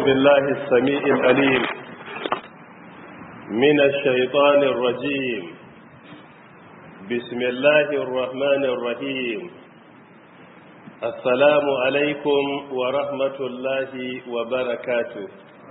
بالله السميع الأليم من الشيطان الرجيم بسم الله الرحمن الرحيم السلام عليكم ورحمة الله وبركاته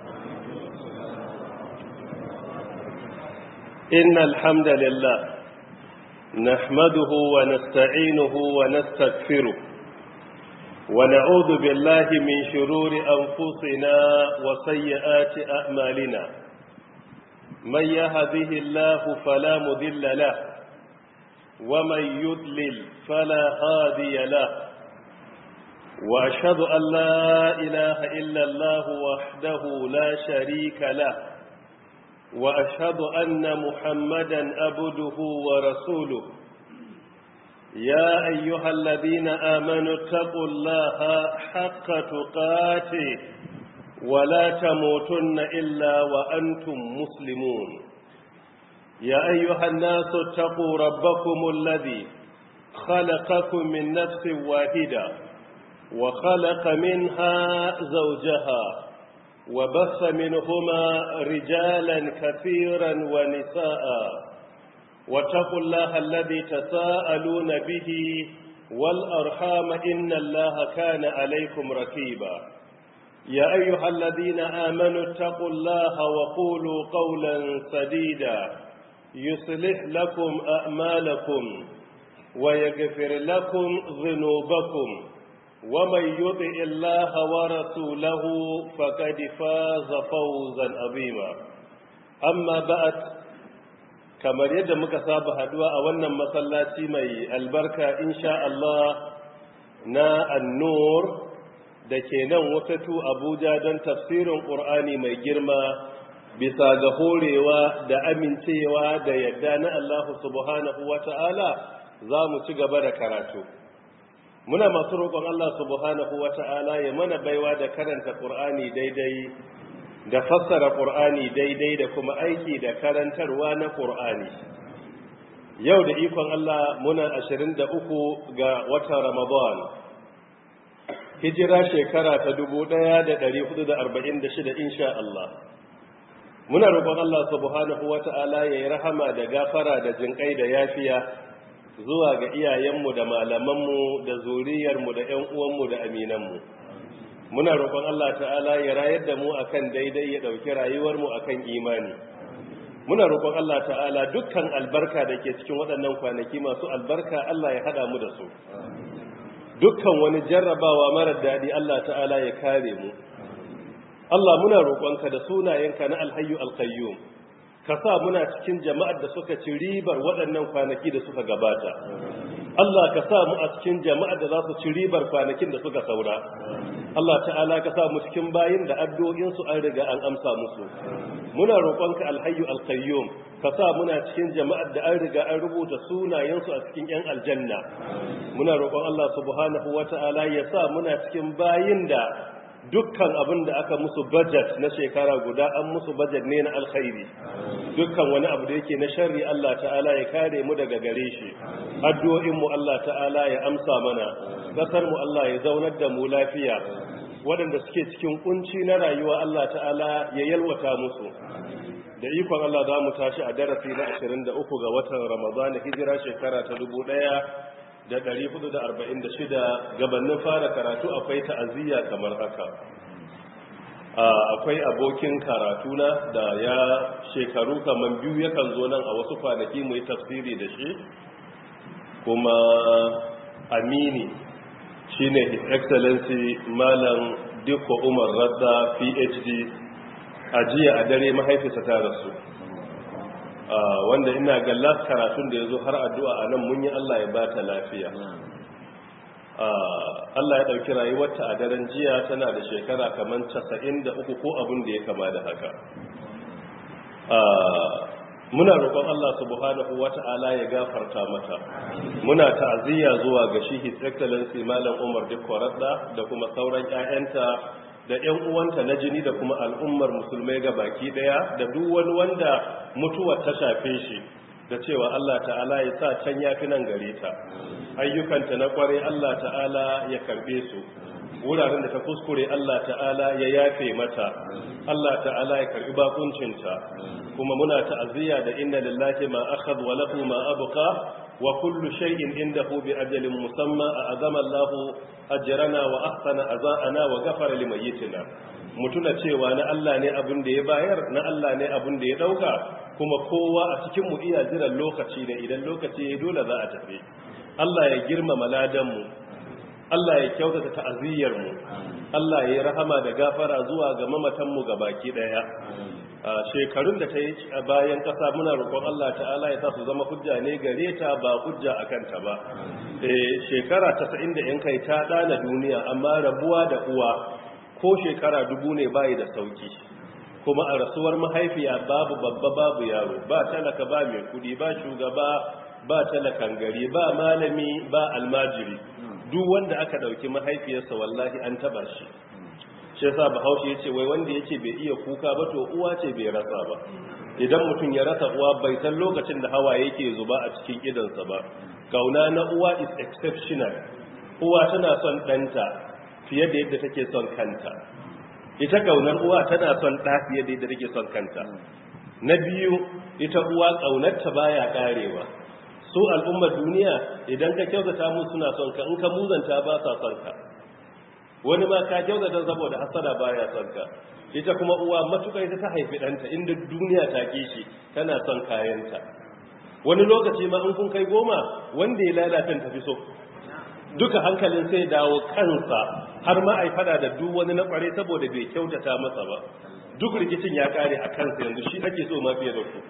إن الحمد لله نحمده ونستعينه ونستغفره ونعوذ بالله من شرور أنفسنا وسيئات أعمالنا من يهده الله فلا مذل له ومن يضلل فلا هادي له وأشهد أن لا إله إلا الله وحده لا شريك له وأشهد أن محمدا أبده ورسوله يا أيها الذين آمنوا اتقوا الله حق تقاته ولا تموتن إلا وأنتم مسلمون يا أيها الناس اتقوا ربكم الذي خلقكم من نفس واحدة وخلق منها زوجها وبث منهما رجالا كثيرا ونساء واتقوا الله الذي تساءلون به والأرحام إن الله كان عليكم ركيبا يا أيها الذين آمنوا اتقوا الله وقولوا قولا سديدا يصلح لكم أعمالكم ويغفر لكم ذنوبكم ومن يطع الله ورسوله فقد فاز فوزا عظيما أما بعد kamar yadda muka saba haduwa a wannan masallaci mai albarka insha Allah na annur da ke nan wasatu abuja don tafsirin ƙur'ani mai girma bisa ga horewa da amincewa da yadda na Allah subhanahu wa ta'ala za mu ci gaba da karatu muna masu roƙon Allah subhanahu wa ta'ala ya mana baiwa da karanta ƙur'ani daidai da fassara ƙur'ani daidai da kuma aiki da karantarwa na ƙur'ani yau da ikon Allah muna 23 ga watan Ramadan hijira shekara ta 1446 insha Allah muna roƙon Allah subhanahu wata'ala yayi rahama da gafara da jinƙai da yafiya zuwa ga iyayenmu da malamanmu da zuriyarmu da ƴan uwanmu da aminanmu muna roƙon Allah ta'ala ya rayar da mu akan daidai ya ɗauki rayuwarmu akan imani muna roƙon Allah ta'ala dukkan albarka da ke cikin waɗannan kwanaki masu albarka Allah ya haɗa mu da su dukkan wani jarrabawa marar daɗi Allah ta'ala ya kare mu Allah muna roƙonka da sunayenka na alhayyu alqayyum ka sa muna cikin jama'ar da suka ci ribar waɗannan kwanaki da suka gabata Allah ka sa mu a cikin jama'ar da za su ci ribar kwanakin da suka saura Allah ta'ala ka sa mu cikin bayin da addu'o'insu an riga an amsa musu muna roƙonka alhayyu alqayyum ka sa muna cikin jama'ar da an riga an rubuta sunayensu a cikin yan aljanna muna roƙon Allah subhanahu wata'ala ya sa muna cikin bayin da dukkan abin da aka musu budget na shekara guda an musu budget ne na alkhairi dukkan wani abu da yake na sharri Allah ta'ala ya kare mu daga gare shi addu'o'in mu Allah ta'ala ya amsa mana kasar mu Allah ya zaunar da mu lafiya waɗanda suke cikin kunci na rayuwa Allah ta'ala ya yalwata musu da ikon Allah za mu tashi a darasi na 23 ga watan Ramadan hijira shekara ta 1000 da 446 gabanin fara karatu akwai ta'aziyya kamar haka akwai abokin karatu na da ya shekaru kamar biyu yakan zo nan a wasu kwanaki mu yi tafsiri da shi kuma amini shine his excellency malam dikko umar radda phd a jiya a dare mahaifisa ta rasu wanda ina ga last karatun da ya zo har addu'a a nan mun yi Allah ya ba ta lafiya Allah ya ɗauki rayuwarta a daren jiya tana da shekara kamar casa'in da uku ko abin da ya kama da haka muna roƙon Allah subhanahu wata'ala ya gafarta mata muna ta'aziyya zuwa ga shi his excellency malam Umar Dikwaradda da kuma sauran 'ya'yanta da 'yan uwanta na jini da kuma al'ummar musulmai ga baki daya da duk wani wanda mutuwar ta shafe shi da cewa Allah ta'ala ya sa can yafi nan gare ta ayyukanta na kware Allah ta'ala ya karbe su wuraren da ta kuskure Allah ta'ala ya yafe mata Allah ta'ala ya karbi bakuncinta kuma muna ta'aziyya da inna lillahi ma akhadha wa lahu ma abqa wa kullu shay'in indahu bi ajalin musamma azama Allah ajrana wa ahsana azaana wa ghafara limayyitina mutuna cewa na Allah ne abin da ya bayar na Allah ne abin da ya dauka kuma kowa a cikin mu iya jiran lokaci ne idan lokaci ya dole za a tafi Allah ya girmama ladan mu Allah ya kyautata ta'aziyyar mu Allah ya rahama da gafara zuwa ga mamatan mu gabaki daya a shekarun da ta yi a bayan kasa muna roƙon Allah ta'ala ya sa su zama hujja ne gare ta ba hujja akan ta ba eh shekara 90 da yan kai ta dana duniya amma rabuwa da uwa ko shekara dubu ne bai da sauki kuma a rasuwar mahaifiya babu babba babu yaro ba talaka ba mai kudi ba shugaba ba talakan gari ba malami ba almajiri duk wanda aka dauki mahaifiyarsa wallahi an taba shi shi yasa bahaushe yace wai wanda yake bai iya kuka ba to uwa ce bai rasa ba idan mutum ya rasa uwa bai san lokacin da hawa yake zuba a cikin idansa ba kauna na uwa is exceptional uwa tana son ɗanta fiye da yadda take son kanta ita kaunar uwa tana son ɗa fiye da yadda take son kanta na biyu ita uwa kaunarta baya karewa su al'ummar duniya idan ka kyautata mu suna son ka in ka muzanta ba sa son ka wani ma ka kyautata saboda hasada baya son ka ita kuma uwa matuƙa ita ta haifi ɗanta inda duniya ta kishi tana son kayanta wani lokaci ma in kun kai goma wanda ya lalata tafi so duka hankalin sai dawo kansa har ma ai fada da duk wani na kware saboda bai kyautata masa ba duk rikicin ya kare a kansa yanzu shi ake so ma fiye da ku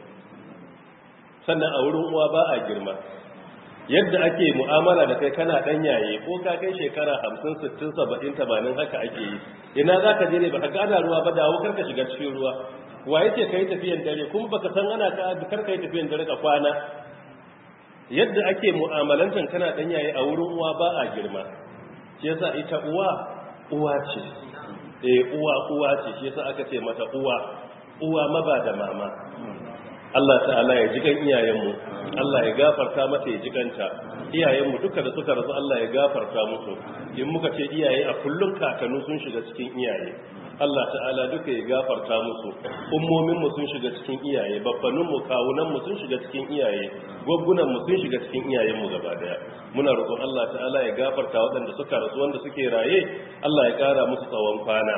sannan a wurin uwa ba a girma yadda ake mu'amala da kai kana dan yaye ko ka kai shekara 50 60 70 80 haka ake yi ina zaka je ne baka gada ruwa ba dawo karka shiga cikin ruwa wa yace kai tafiyan dare kuma baka san ana ka karka yi tafiyan dare ka kwana yadda ake mu'amalantan kana dan yaye a wurin uwa ba a girma shi yasa ita uwa uwa ce eh uwa uwa ce shi yasa aka ce mata uwa uwa maba da mama Allah ta'ala ya ji kan iyayenmu Allah ya gafarta mata ya ji kanta iyayenmu duka da suka rasu Allah ya gafarta musu in muka ce iyaye a kullum kakanu sun shiga cikin iyaye Allah ta'ala duka ya gafarta musu ummominmu sun shiga cikin iyaye babbaninmu kawunanmu sun shiga cikin iyaye gwaggунanmu sun shiga cikin iyayenmu gaba daya muna roƙon Allah ta'ala ya gafarta waɗanda suka rasu wanda suke raye Allah ya ƙara musu tsawon kwana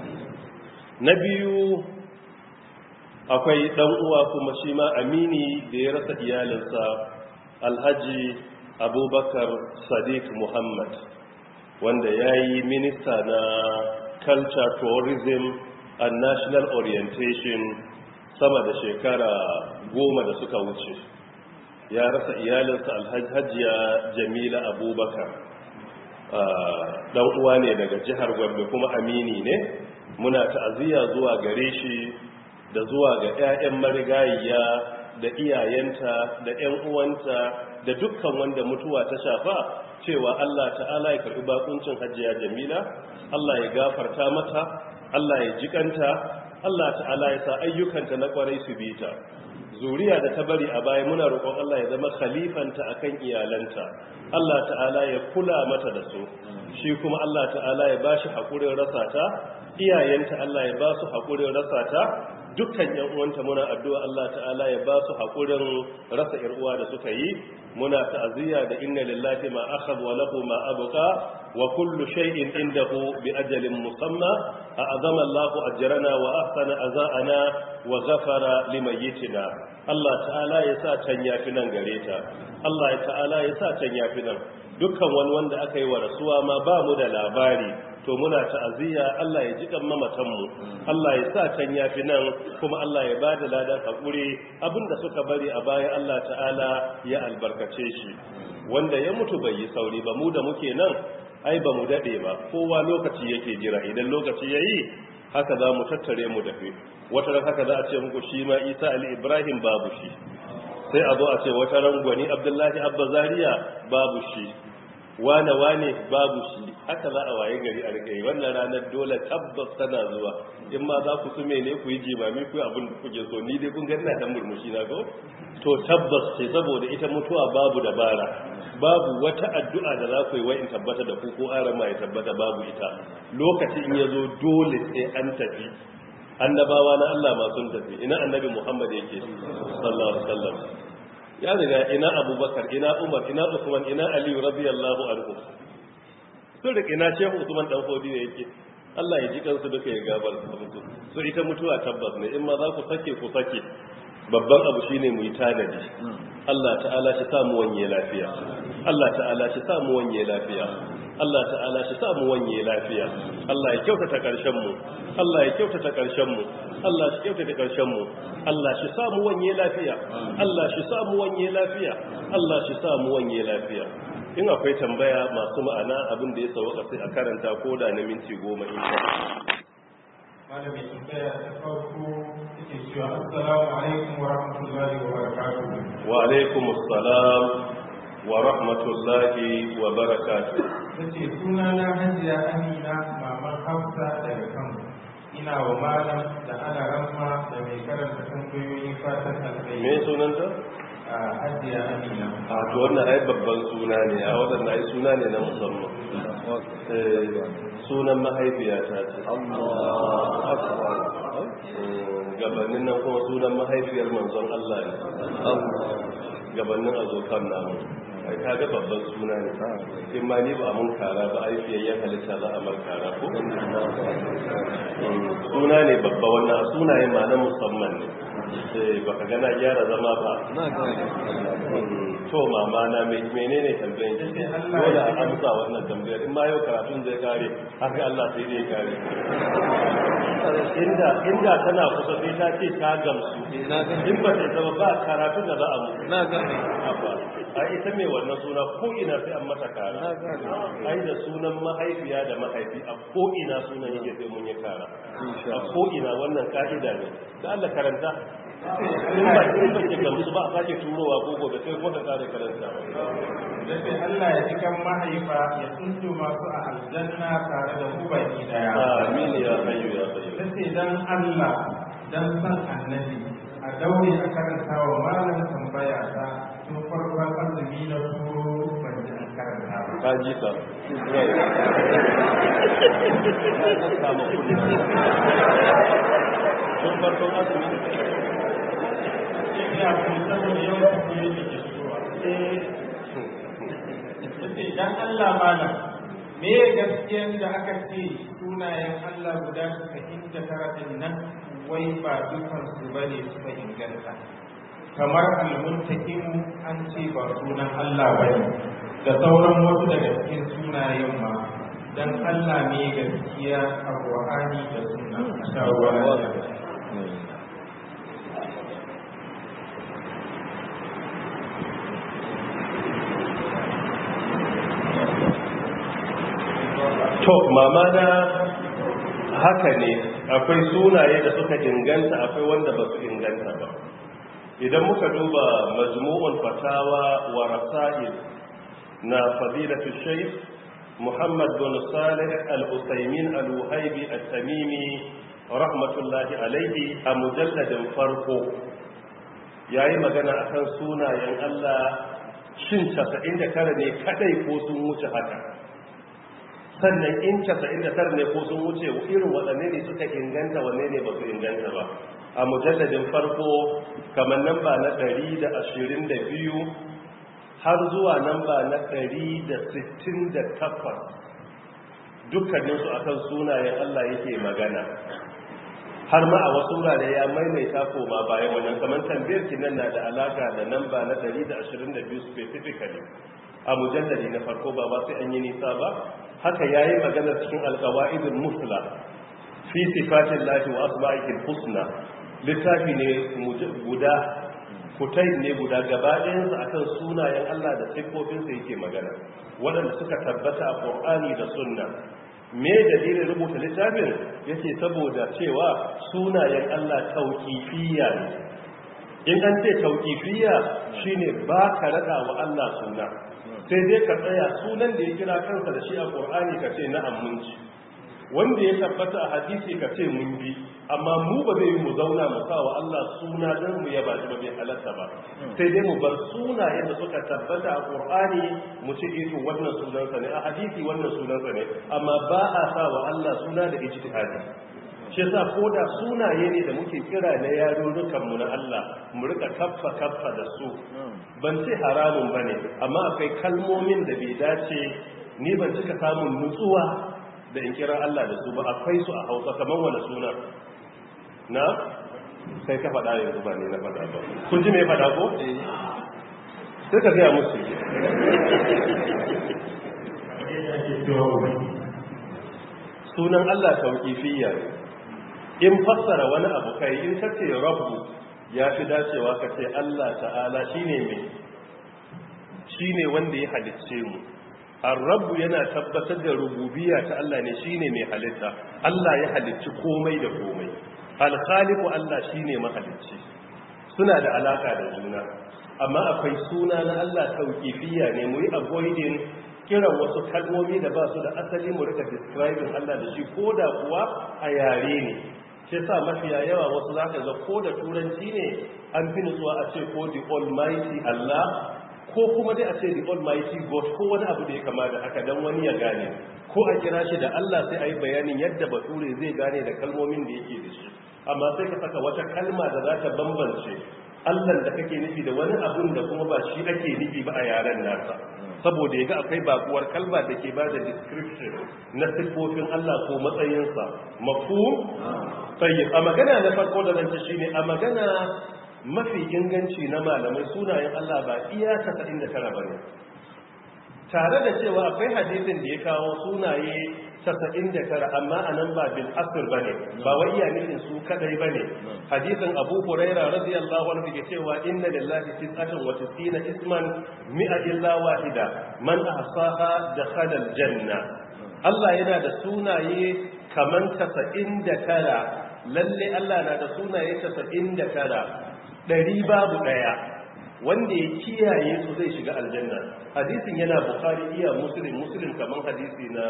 na biyu akwai ɗan uwa kuma shi ma amini da ya rasa iyalinsa alhaji abubakar sadiq muhammad wanda ya yi minista na culture tourism and national orientation sama da shekara goma da suka wuce ya rasa iyalinsa alhajiya jamila abubakar ɗan uwa ne daga jihar gombe kuma amini ne muna ta'aziyya zuwa gare shi da zuwa ga 'ya'yan marigayiya da iyayenta da 'yan uwanta da dukkan wanda mutuwa ta shafa cewa Allah ta'ala ya karbi bakuncin hajjiya jamila Allah ya gafarta mata Allah ya jikanta Allah ta'ala ya sa ayyukanta na kwarai su bi ta zuriya da ta bari a baya muna roƙon Allah ya zama khalifanta akan iyalanta Allah ta'ala ya kula mata da su shi kuma Allah ta'ala ya bashi hakurin rasa ta iyayenta Allah ya ba su hakurin rasa ta dukkan yan uwanta muna addu'a Allah ta'ala ya ba su hakurin rasa yar uwa da suka yi muna ta'aziyya da inna lillahi ma akhadha wa lahu ma abqa wa kullu shay'in indahu bi ajalin musamma a'azama Allahu ajrana wa ahsana azana wa ghafara limayyitina Allah ta'ala ya sa can yafi nan gare ta Allah ta'ala ya sa can yafi nan dukkan wani wanda aka yi wa rasuwa ma ba mu da labari to muna ta'aziyya Allah ya jikan mamatanmu Allah ya sa can yafi nan kuma Allah ya bada ladan hakuri abinda suka bari a baya Allah ta'ala ya albarkace shi wanda ya mutu bai yi sauri ba mu da muke nan ai ba mu dade ba kowa lokaci yake jira idan lokaci yayi haka za mu tattare mu dafe wata ran haka za a ce muku shi ma Isa ali Ibrahim babu shi sai a zo a ce wata ran gwani Abdullahi Abba Zaria babu shi wane wane babu shi haka za a waye gari a rike wannan ranar dole tabbas tana zuwa in ma za ku sume ne ku yi jimami ku yi abin da kuke so ni dai kun ga ina dan murmushi na ko to tabbas ce saboda ita mutuwa babu dabara babu wata addu'a da za ku yi wa in tabbata da ku ko arama ya tabbata babu ita lokacin ya zo dole sai an tafi annabawa na Allah ma sun tafi ina annabi Muhammad yake sallallahu alaihi wasallam ya riga ina Abubakar ina Umar ina Usman ina Ali radiyallahu anhu sun rike ina Shehu Usman dan Fodi ne yake Allah ya ji kansu duka ya gabar musu so ita mutuwa tabbas ne in ma za ku sake ku sake babban abu shine mu yi tanadi Allah ta'ala shi samu wanye lafiya Allah ta'ala shi samu wanye lafiya Allah ta'ala shi samu wanye lafiya Allah ya kyautata karshen mu Allah ya kyautata karshen mu Allah shi kyautata karshen mu Allah shi samu wanye lafiya Allah shi samu wanye lafiya Allah shi samu wanye lafiya in akwai tambaya masu ma'ana abin da ya sauka sai a karanta ko da na minti goma insha malamin tambaya ta farko take cewa assalamu alaikum wa rahmatullahi wa barakatuh wa alaikum assalam wa rahmatullahi wa barakatuh tace suna na hajiya amina maman hafsa daga kano ina wa malam da ana ramma da mai karanta tambayoyi fatan alkhairi me sunanta a hajiya amina a to wannan ai babban suna ne a wannan ai suna ne na musamman Eh, sunan mahaifiyata ce Mm, gabanin nan kuma sunan mahaifiyar manzon Allah ne gabanin azokan namu ai kaga babban suna ne in ma ni ba a mun kara ba ai fiyayyen halitta za a mar kara ko Mm, suna ne babba wannan sunaye ma na musamman ne Eh, baka gana gyara zama ba Mm, to mama na me- menene tambayin ki dole a amsa wannan tambayar in ma yau karatun zai kare haka Allah sai zai kare inda inda tana kusa sai ta ce ta gamsu in ba ta zama ba karatun da za a mu na gane Abba, a ita mai wannan suna ko ina sai an mata kara na gane ai da sunan mahaifiya da mahaifi a ko ina sunan yake sai mun yi kara insha a ko ina wannan ka'ida ne da Allah karanta in ba in ba ke gamsu ba a sake turowa ko gobe sai ko ka kare karanta tace Allah ya ji kan mahaifa ya tsunto masu a aljanna tare da ku baki daya amin ya hayyu ya qayyum tace dan Allah dan san annabi a daure a karanta wa malam tambaya ta tun farkon azumi na turo ban ji an karanta ba ka ji ka kama kudi tun farkon azumi ina kuma saboda yawan kuɗi da ke shigowa tace dan Allah malam me gaskiyan da aka ce sunayen Allah guda 99 din nan wai ba dukan su bane suka inganta kamar almuntakimu an ce ba sunan Allah bane da sauran wasu daga cikin sunayen ma dan Allah ne gaskiya a Qur'ani da sunna shawara to mama na haka ne akwai sunaye da suka inganta akwai wanda ba su inganta ba idan muka duba majmu'ul fatawa wa rasail na fadilatu shaykh muhammad bin salih al-usaymin al-wahibi at-tamimi rahmatullahi alayhi a mujalladin farko yayi magana akan sunayen Allah shin 99 ne kadai ko sun wuce haka sannan in 99 ne ko sun wuce irin waɗanne ne suka inganta wanne ne ba su inganta ba a mujalladin farko kamar namba na 122 har zuwa namba na 168 dukkaninsu akan sunayen Allah yake magana har ma a wasu wurare ya maimaita koma bayan wannan kamar tambayar kinan na da alaka da namba na 122 specifically a mujalladi na farko ba ba sai an yi nisa ba haka yayi magana cikin alqawaidul musla fi sifatin lahi wa asma'ihil husna littafi ne guda kutai ne guda gaba ɗayansu akan sunayen Allah da siffofinsa yake magana waɗanda suka tabbata a Qur'ani da Sunna me dalilin rubuta littafin yake saboda cewa sunayen Allah tauqifiyya ne in an ce tauqifiyya shine ba ka rada wa Allah suna sai dai ka tsaya sunan da ya kira kansa da shi a qur'ani ka ce na'am mun ji wanda ya tabbata a hadisi ka ce mun bi amma mu ba zai yi mu zauna mu sa wa Allah suna dan mu yaba shi ba bai halatta ba sai dai mu bar sunayen da suka tabbata a Qur'ani mu ce eh wannan sunansa ne a hadisi wannan sunansa ne amma ba a sa wa Allah suna da ijtihadi shi yasa ko da sunaye ne da muke kira na yarurrukan mu na Allah mu rika kaffa kaffa da su ban ce haramun bane amma akwai kalmomin da bai dace ni ban cika samun nutsuwa da in kira Allah da su ba akwai su a hausa kamar wani suna na sai ka faɗa yanzu ba ne na faɗa ba kun ji mai faɗa ko? sai ka gaya musu sunan Allah tauƙifiyya ne in fassara wani abu kai in ka ce rabbu ya fi dacewa ka ce Allah ta'ala shine mai shine wanda ya halicce mu Ar-Rabbu yana tabbatar da rububiyya ta Allah ne shine mai halitta. Allah ya halicci komai da komai. Al-Khaliqu Allah shine mahalicci. Suna da alaka da juna. Amma akwai suna na Allah tauqifiyya ne mu yi avoiding kiran wasu kalmomi da ba su da asali mu rika describing Allah da shi koda kuwa a yare ne. Shi sa mafiya yawa wasu zaka ga ko da turanci ne an fi nutsuwa a ce ko the almighty Allah ko kuma dai a ce the almighty god ko wani abu da ya kama da haka dan wani ya gane ko a kira shi da Allah sai a yi bayanin yadda bature zai gane da kalmomin da yake da shi amma sai ka saka wata kalma da za ta bambance Allah da kake nufi da wani abun da kuma ba shi ake nufi ba a yaren nasa saboda ya ga akwai bakuwar kalma da ke ba da description na siffofin Allah ko matsayinsa mafu tayyib a magana na farko da nan shine a magana mafi inganci na malamai sunayen Allah ba iya 99 ba ne tare da cewa akwai hadisin da ya kawo sunaye 99 amma a nan ba bil asir ba ne ba wai iya nufin su kadai ba ne hadisin abu huraira radiyallahu anhu ke cewa inna lillahi tis'atan wa tis'ina isman mi'a illa wahida man ahsaha dakhala aljanna Allah yana da sunaye kaman 99 lalle Allah na da sunaye 99 ɗari babu ɗaya wanda ya kiyaye su zai shiga aljanna hadisin yana bukari iya musulun musulun kamar hadisi na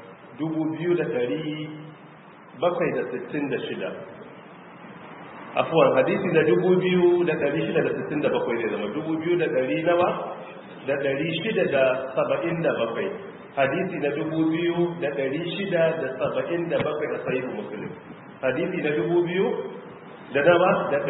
2766 afuwan hadisi na 2667 ne zama 2200 nawa da 677 hadisi na 2677 a sahihu musulun hadisi na 2000 da dama da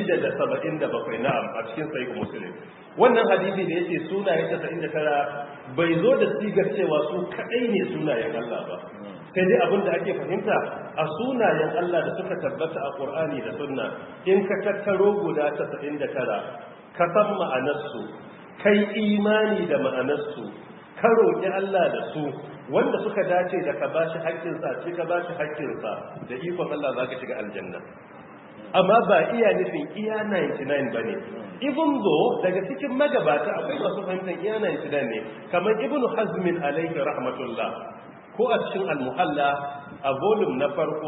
677 na'am a cikin sahih muslim wannan hadisi da yake sunaye 99 bai zo da sigar cewa su kadai ne sunayen Allah ba sai dai abin da ake fahimta a sunayen Allah da suka tabbata a Qur'ani da Sunna in ka tattaro guda 99 ka san ma'anarsu kai imani da ma'anarsu ka roƙi Allah da su wanda suka dace da ka bashi haƙƙinsa ce ka bashi haƙƙinsa da ikon Allah za ka shiga aljanna amma ba iya nufin iya 99 ba ne even though daga cikin magabata akwai masu fahimtar iya 99 ne kamar ibn hazmin alaihi rahmatullah ko a cikin almuhalla a volume na farko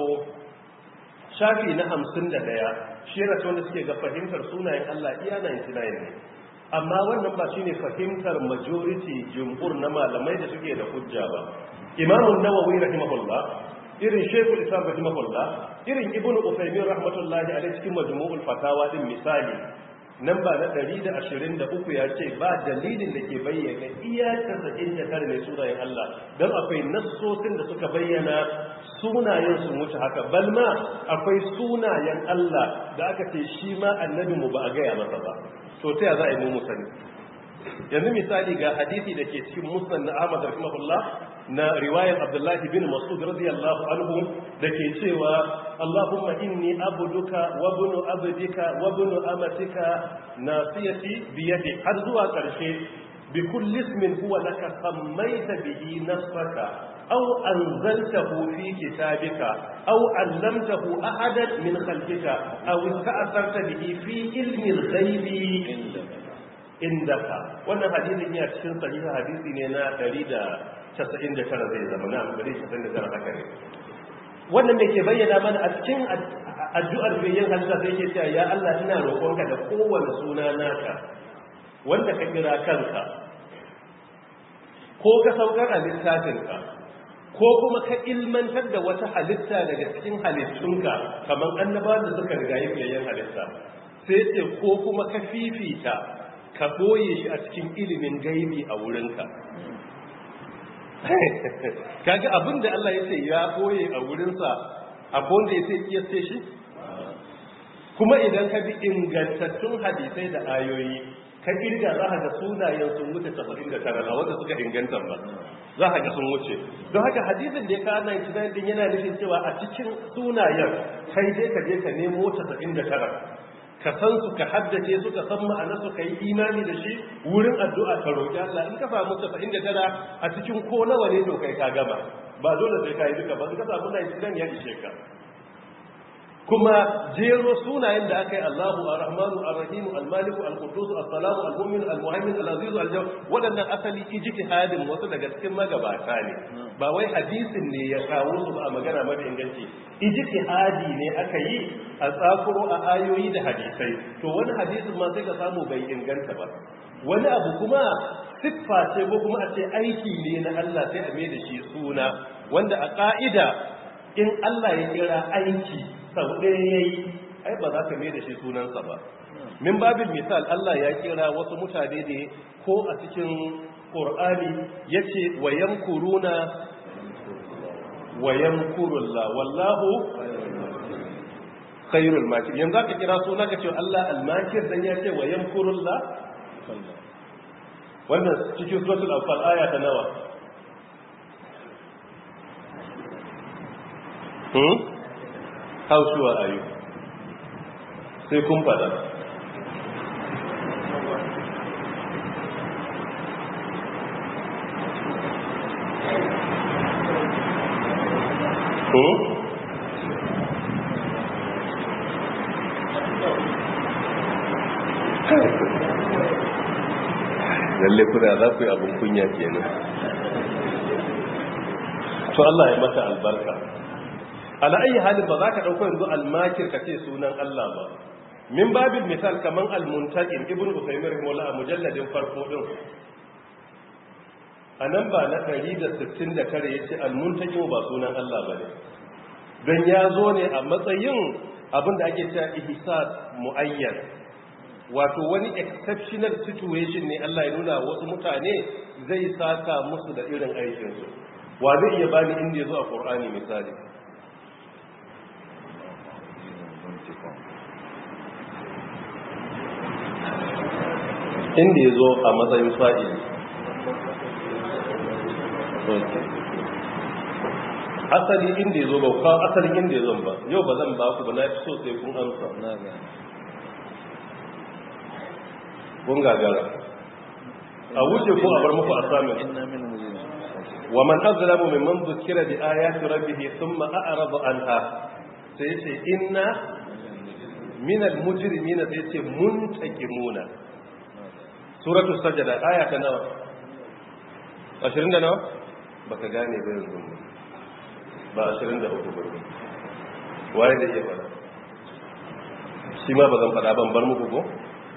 shafi na 51 shi yana wanda suke ga fahimtar sunayen Allah iya 99 ne amma wannan ba shine fahimtar majority jumhur na malamai da suke da hujja ba imamun nawawi rahimahullah irin shekul islam rahimahullah irin ibnu usaymin rahmatullahi alaihi cikin majmu'ul fatawa din misali nan ba na 123 ya ce ba dalilin da ke bayyana iya 99 ne sunayen Allah don akwai nassosin da suka bayyana sunayen su wuce haka balma akwai sunayen Allah da aka ce shi ma annabi mu ba a gaya masa ba to ta za a yi mu sani yanzu misali ga hadisi da ke cikin musnad na Ahmad rahimahullah na riwayar Abdullah bin Mas'ud radiyallahu anhu da ke cewa Allahumma inni abduka wa bunu abdika wa bunu amatika nasiyati bi yadi har zuwa karshe bi kulli ismin huwa laka sammaita bihi nafsaka aw anzaltahu fi kitabika aw allamtahu ahadan min khalqika aw ista'sarta bihi fi ilmi al-ghaibi indaka wannan hadisin ya cikin sahiha hadisi ne na 199 zai zama na 199 haka ne wannan da ke bayyana mana a cikin addu'ar bayan halitta sai yake cewa ya Allah ina roƙonka da kowane suna naka wanda ka kira kanka ko ka saukar a littafinka ko kuma ka ilmantar da wata halitta daga cikin halittunka kamar annaba da suka riga yi fiyayyen halitta sai ce ko kuma ka fifita ka boye shi a cikin ilimin gaibi a wurinka kaga abin da Allah ya ce ya boye a wurinsa abin da ya ce kiyasce shi kuma idan ka bi ingantattun hadisai da ayoyi ka kirga za ka ga sunayen sun wuce 79 a wanda suka inganta ba za ka ga sun wuce don haka hadisin da ya kawo 99 din yana nufin cewa a cikin sunayen kai dai ka je ka nemo 79 ka san su ka haddace su ka san ma'ana su ka yi imani da shi wurin addu'a ka roƙi Allah in ka samu 79 a cikin ko nawa ne to kai ka gama ba dole sai ka yi duka ba in ka samu 99 ya ishe ka kuma jero sunayen da aka yi Allahu Ar-Rahmanu Ar-Rahim Al-Malik Al-Quddus As-Salam Al-Mu'min Al-Muhaymin Al-Aziz Al-Jawad wadannan asali ijtihadin wasu daga cikin magabata ne ba wai hadisin ne ya kawo su ba a magana mafi inganci ijtihadi ne aka yi a tsakuro a ayoyi da hadisai to wani hadisin ma sai ka samu bai inganta ba wani abu kuma siffa ce ko kuma a ce aiki ne na Allah sai a mai da shi suna wanda a ka'ida in Allah ya kira aiki sau ɗaya ya yi ai ba za ka mai da shi sunansa ba min babin misal Allah ya kira wasu mutane ne ko a cikin ƙor'ani ya ce wayan kuruna wayan kurulla wallahu khairul makir yanzu za ka kira suna ka ce Allah almakir dan ya ce wayan kurulla wannan cikin suratul anfal aya ta nawa hmm how sure are you sai kun fada ko lalle kuna za ku yi abin kunya kenan to Allah ya mata albarka ala ayi halin ba za ka ɗauko yanzu almakir ka ce sunan Allah ba min babin misal kaman almuntaqin ibnu usaymin rahimahullah a mujalladin farko din anan ba na 169 yace almuntaqin ba sunan Allah bane dan ya zo ne a matsayin abinda ake cewa ihsas muayyan wato wani exceptional situation ne Allah ya nuna wasu mutane zai saka musu da irin aikinsu wa zai iya bani inda ya zo a Qur'ani misali inda ya zo a matsayin fa'ili asali inda ya zo ba kawo asalin inda ya zo ba yau ba zan ba ku ba na fi so sai kun amsa kun gagara a wuce ko a bar muku a samun wa man azlamu mimman zukira bi ayati rabbih thumma a'rada anha sai ce inna minal mujrimina sai ce muntakimuna suratu sajada aya ta nawa 20 da nawa baka gane ba yanzu ba 23 ba waye da iya fara shi ma ba zan fada ban bar muku ko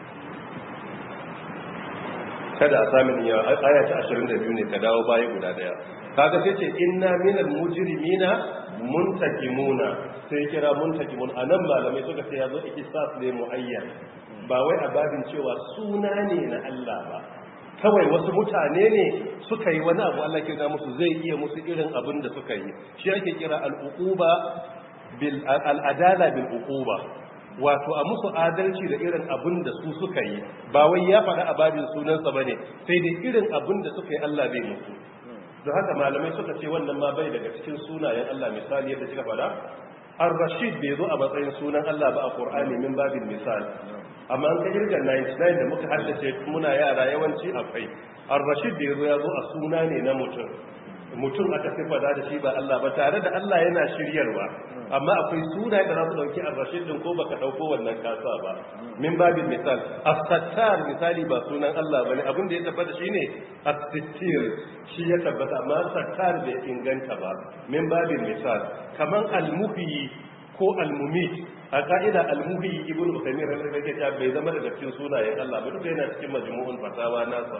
kada a sami ya aya ta 22 ne ka dawo baya guda daya kaga sai ce inna minal mujrimina muntakimuna sai kira muntakimun anan malamai suka ce yazo ikisas ne muayyan ba wai a babin cewa suna ne na Allah ba kawai wasu mutane ne suka yi wani abu Allah kira musu zai iya musu irin abin da suka yi shi ake kira al-uquba bil al-adala bil uquba wato a musu adalci da irin abin da su suka yi ba wai ya faɗa a babin sunansa bane sai dai irin abin da suka yi Allah bai musu don haka malamai suka ce wannan ma bai daga cikin sunayen Allah misali yadda kika faɗa ar-rashid bai zo a matsayin sunan Allah ba a Qur'ani min babin misali amma an ka kirga 99 da muka haddace muna yara yawanci akwai ar-rashid da yazo ya zo a suna ne na mutum mutum aka sifada da shi ba Allah ba tare da Allah yana shiryarwa amma akwai suna da za su dauki ar-rashid din ko baka dauko wannan kasa ba min babin misal as-sattar misali ba sunan Allah bane abin da ya tabbata shine as-sittir shi ya tabbata amma sattar bai inganta ba min babin misal kaman al-muhyi ko al-mumit a ka'ida al-muhyi ibnu usaymin rahimahullah ya bai zama daga cikin sunayen Allah ba duk yana cikin majmu'ul fatawa nasa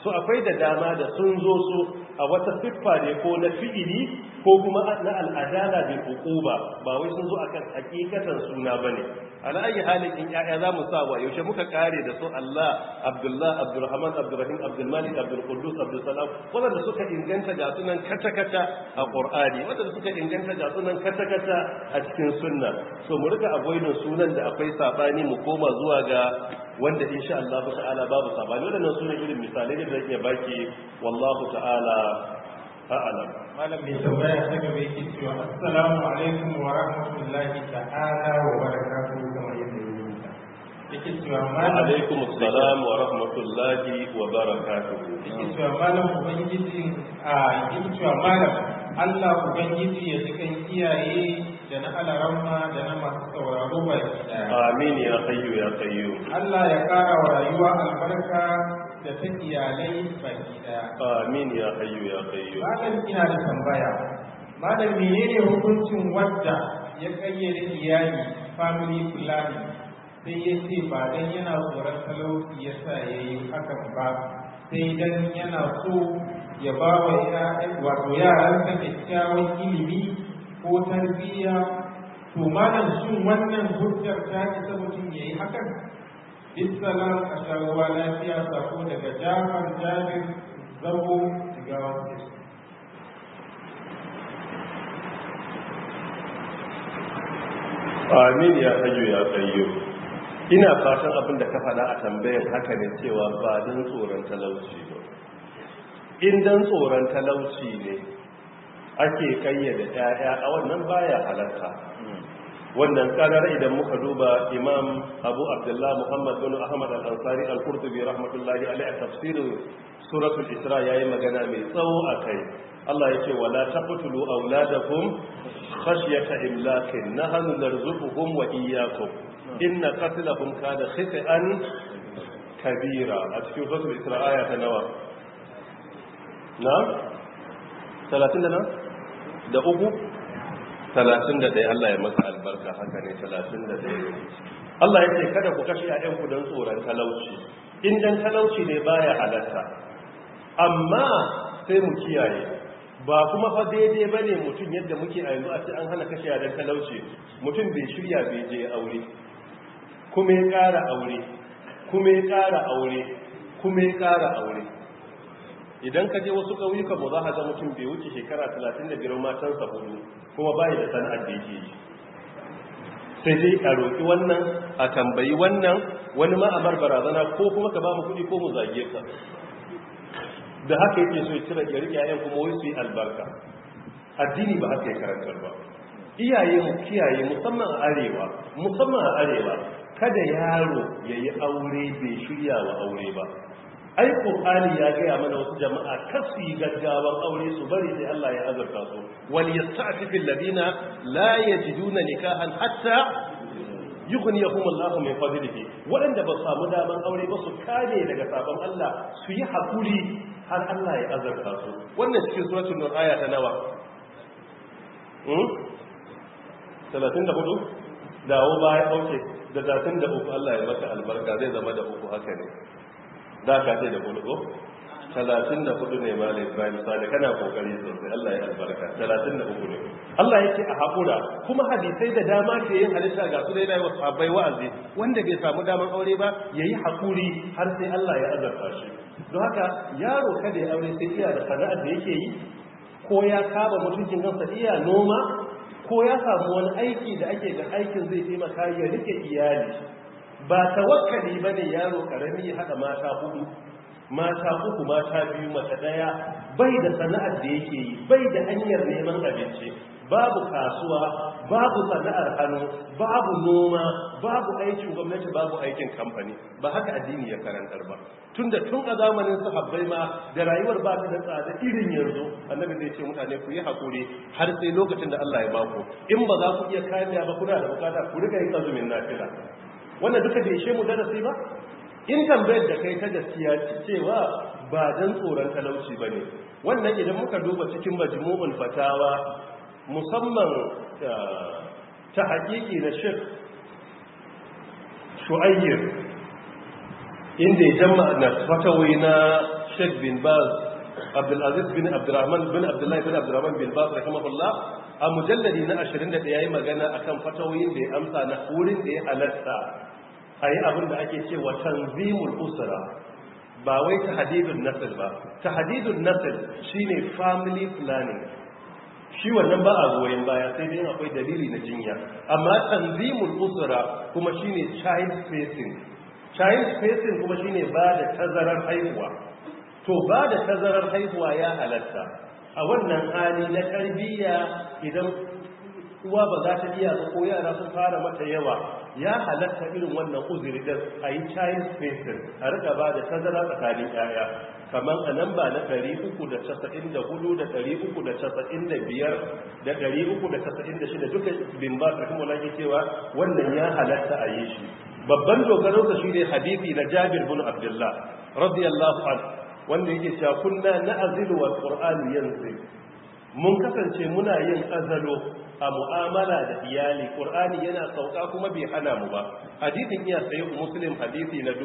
so akwai da dama da sun zo su a wata siffa ne ko na fi'ili ko kuma na al'adala bil uquba ba wai sun zo akan hakikatan suna bane ala ayi halin in yaya za mu sa wa yaushe muka kare da su Allah Abdullah Abdurrahman Abdurrahim Abdul Malik Abdul Quddus Abdul Salam wanda suka inganta ga sunan kata kata a Qur'ani wanda suka inganta ga sunan kata kata a cikin sunna so mu rika avoidin sunan da akwai sabani mu koma zuwa ga wanda insha Allah ta'ala babu sabani wadannan sunan irin misalai da zan iya baki wallahu ta'ala a'lam malam mai tambaya ta gaba yake cewa assalamu alaikum wa rahmatullahi ta'ala wa barakatuhu kamar yadda ya rubuta yake cewa wa malam alaikum assalam wa rahmatullahi wa barakatuh yake cewa malam ubangiji a yake cewa malam Allah ubangiji ya cikin iyaye da na alaramma da na masu sauraro baki daya amin ya hayyu ya qayyum Allah ya kara wa rayuwa albarka da ta iyalai baki daya amin ya hayyu ya qayyum Malam ina da tambaya. Malam menene hukuncin wadda ya kayyade iyali family planning sai ya ce ba dan yana tsoron talauci ya sa ya yi hakan ba sai dan yana so ya ba wa ya'yan wato yaransa kyakkyawan ilimi ko tarbiyya to malam shin wannan hujjar ta isa mutum ya yi hakan bisalam a sharuwa lafiya sako daga jafar jabir zabo jigawa state amin ya hayyu ya qayyum ina fatan abin da ka faɗa a tambayar haka ne cewa ba dan tsoron talauci ba in dan tsoron talauci ne ake kayyade ƴaƴa a wannan baya halarta wannan karar idan muka duba imam abu abdullah muhammad bin ahmad al-ansari al-qurtubi rahmatullahi alaihi a tafsirin suratul isra yayi magana mai tsawo akai Allah yake wala taqtulu auladakum khashyata imlakin nahnu narzuquhum wa iyyakum inna qatlahum kana khit'an kabira a cikin suratul isra aya ta nawa na 30 da na da uku talatin da ɗaya Allah ya masa albarka haka ne talatin da ɗaya Allah ya ce kada ku kashe ‘ya'yanku don tsoron talauci in dan talauci ne baya halatta amma sai mu kiyaye ba kuma fa daidai ba ne mutum yadda muke a yanzu a ce an hana kashe don talauci mutum bai shirya bai je aure kuma ya ƙara aure kuma ya ƙara aure kuma ya ƙara aure idan ka je wasu ƙauyukan mu za ka ga mutum bai wuce shekara 35 matansa hudu kuma bai da sana'ar da yake yi sai dai a roƙi wannan a tambayi wannan wani ma a bar barazana ko kuma ka ba mu kuɗi ko mu zage ka da haka yake so ya cire ya rike yayan kuma wai su yi albarka addini ba haka ya karantar ba iyaye mu kiyaye musamman a arewa musamman a arewa kada yaro ya yi aure bai shirya wa aure ba ai qur'ani ya gaya mana wasu jama'a kasu yi gaggawan aure su bari sai Allah ya azurta su wal yasta'fifil ladina la yajiduna nikahan hatta yughniyahum Allahu min fadlihi waɗanda ba samu daman aure ba su kare daga sabon Allah su yi hakuri har Allah ya azurta su wannan cikin suratul nur aya ta nawa hmm 34 dawo baya dauke da 33 Allah ya maka albarka zai zama da uku haka ne da ka ce da hudu talatin da hudu ne ma Ibrahim sani kana kokari sosai Allah ya albarka talatin da uku ne Allah yake a haƙura kuma hadisai da dama ke yin halitta ga su da yana wa sabai wa'azi wanda bai samu daman aure ba ya yi haƙuri har sai Allah ya azarta shi don haka yaro kada ya aure sai iya da sana'ar da yake yi ko ya kaba mutuncin kansa iya noma ko ya samu wani aiki da ake ga aikin zai taimaka ya rike iyali ba tawakkali bane yaro karami ya hada mata hudu mata uku mata biyu mata daya bai da sana'ar da yake yi bai da hanyar neman abinci babu kasuwa babu sana'ar hannu babu noma babu aikin gwamnati babu aikin kamfani ba haka addini ya karantar ba tunda tun a zamanin sahabbai ma da rayuwar ba ta da tsada irin yanzu annabi zai ce mutane ku yi hakuri har sai lokacin da Allah ya baku in ba za ku iya kamiya ba kuna da bukata ku riga yin azumin nafila wannan duka bai ishe mu darasi ba in tambayar da kai ta gaskiya cewa ba dan tsoron talauci ba ne wannan idan muka duba cikin majmu'ul fatawa musamman ta haƙiƙi na shek shu'ayyir inda ya jama na fatawai na sheikh bin baz abdulaziz bin abdurrahman bin abdullahi bin abdurrahman bin baz rahimahullah a mujalladi na 21 yayi magana akan fatawoyin da ya amsa na wurin da ya halatta a yi abin da ake cewa tanzimul usra ba wai tahdidun nasl ba tahdidun nasl shine family planning shi wannan ba a goyen baya sai dai akwai dalili na jinya amma tanzimul usra kuma shine child spacing child spacing kuma shine ba da tazarar haihuwa to ba da tazarar haihuwa ya halatta a wannan hali na tarbiyya idan uwa ba za ta iya ko yara sun fara mata yawa ya halatta irin wannan uzuri din a yi child spacing a rika ba da tazara tsakanin yaya kamar a nan ba na 394 da 395 da 396 duka bin ba su kuma lagi cewa wannan ya halatta a yi shi babban dogaronsa shi ne hadithi na jabir bin abdullah radiyallahu anhu wanda yake cewa kunna na'zilu wal qur'an yanzil mun kasance muna yin azalo a mu'amala da iyali qur'ani yana sauka kuma bai hana mu ba hadisin iya sai muslim hadisi na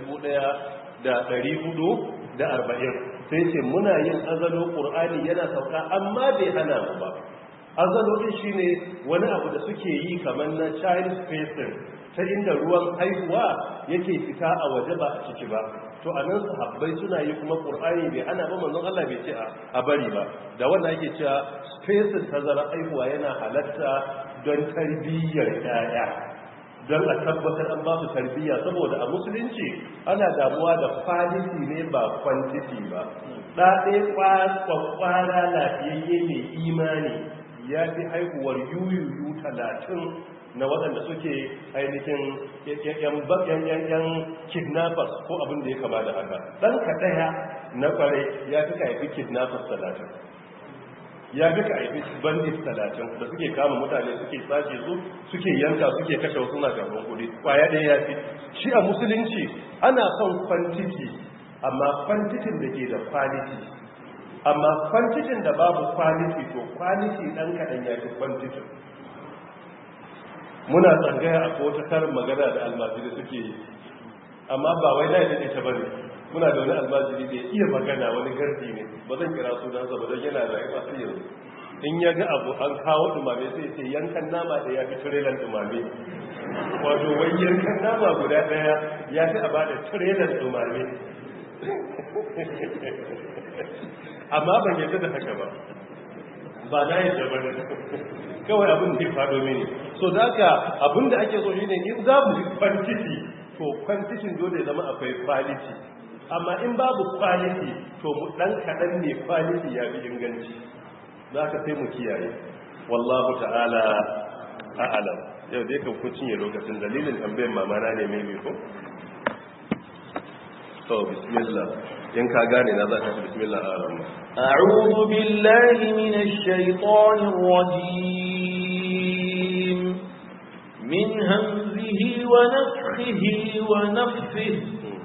1440 sai ce muna yin azalo qur'ani yana sauka amma bai hana mu ba azalo din shine wani abu da suke yi kamar na child spacing ta inda ruwan haihuwa yake fita a waje ba a ciki ba to a nan sahabbai suna yi kuma ƙur'ani bai ana ba manzon Allah bai ce a bari ba da wannan yake cewa spacing tazara haihuwa yana halatta don tarbiyyar yaya don a tabbatar an ba su tarbiyya saboda a musulunci ana damuwa da quality ne ba quantity ba ɗaɗe kwakwara lafiyayye mai imani ya fi haihuwar yuyuyu talatin na waɗanda suke ainihin yan kidnappers ko abin da ya kama da haka ɗan ka ɗaya na ƙwarai ya fi ka haifi kidnappers talatin ya fi ka haifi bandit talatin da suke kama mutane suke sace su suke yanka suke kashe wasu na karɓar kuɗi ƙwaya ɗaya ya fi shi a musulunci ana son kwantiti amma kwantitin da ke da quality amma kwantitin da babu quality to quality ɗan kaɗan ya fi kwantitin muna tsangaya a wata karin magana da almajiri suke yi amma ba wai na yadda ta bane muna da wani almajiri da iya magana wani gardi ne ba zan kira sunansa ba don yana rayuwa sai yanzu in ya ga abu an kawo dumame sai ce yankan nama da ya fi tirelan dumame wato wai yankan nama guda daya ya fi a ba da tirelan dumame amma ban yadda da haka ba ba na yadda ba kawai abin da ya faɗo mini so da haka abin da ake so shi ne in za mu yi kwantiti to kwantitin dole ya zama akwai quality amma in babu quality to mu ɗan kaɗan ne quality ya fi inganci za ka sai mu kiyaye wallahu ta'ala a'alam yau dai kan kun cinye lokacin dalilin tambayin mamana ne mai ko to bismillah in ka gane na za ka ci bismillah a'alam أعوذ بالله من الشيطان الرجيم من همزه ونفخه ونفثه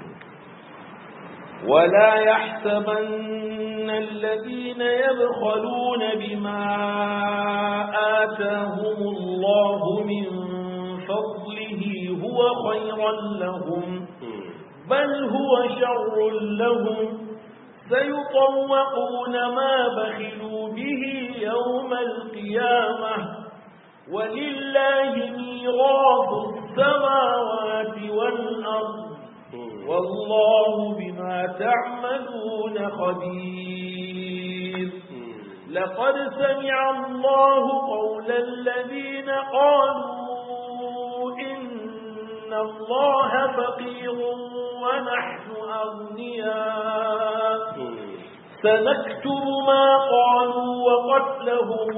ولا يحسبن الذين يبخلون بما آتاهم الله من فضله هو خيرا لهم بل هو شر لهم سيطوقون ما بخلوا به يوم القيامة ولله ميراث السماوات والأرض والله بما تعملون خبير لقد سمع الله قول الذين قالوا إن الله فقير ونحن أغنياء سنكتب ما قالوا وقتلهم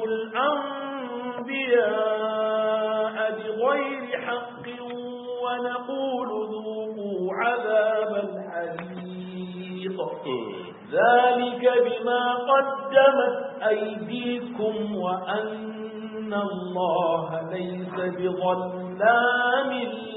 الأنبياء بغير حق ونقول ذوقوا عذاب الحريق ذلك بما قدمت أيديكم وأن الله ليس بظلام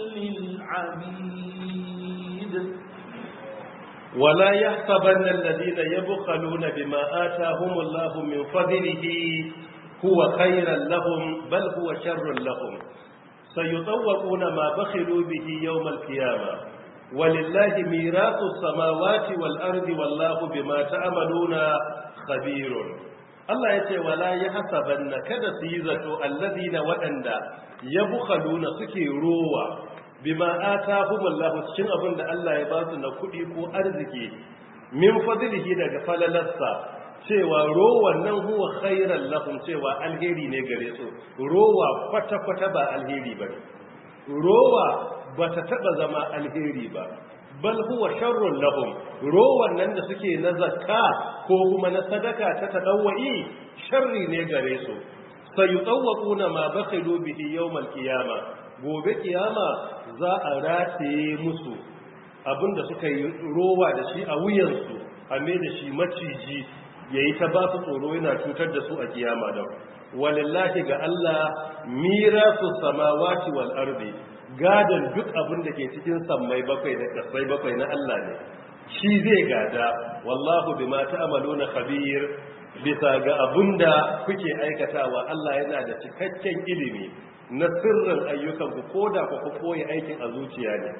للعبيد ولا يحسبن الذين يبخلون بما آتاهم الله من فضله هو خيرا لهم بل هو شر لهم سيطوقون ما بخلوا به يوم القيامة walillahi mirasu samawati wal ardi wallahu bima ta'maluna khabirun Allah yace wala yahsabanna kada su yi zato alladina waɗanda yabkhaluna suke rowa bima atahumullahu cikin abin da Allah ya ba su na kuɗi ko arziki min fadlihi daga falalarsa cewa rowan nan huwa khairan lahum cewa alheri ne gare su rowa kwata-kwata ba alheri ba rowa ba ta taba zama alheri ba bal huwa sharrun lahum rowan nan da suke na zakka ko kuma na sadaka ta tadawwi sharri ne gare su sayutawquna ma bakhilu bihi yawmal qiyama gobe kiyama za a rataye musu abinda suka yi rowa da shi a wuyansu a mai da shi maciji yayi ta ba su tsoro yana cutar da su a kiyama da walillahi ga Allah mirasu samawati wal ardi gadan duk abin da ke cikin sammai bakwai da kasai bakwai na Allah ne shi zai gada wallahu bima ta'maluna khabir bisa ga abinda kuke aikatawa Allah yana da cikakken ilimi na sirrin ayyukan ku koda ku koyi aikin a zuciya ne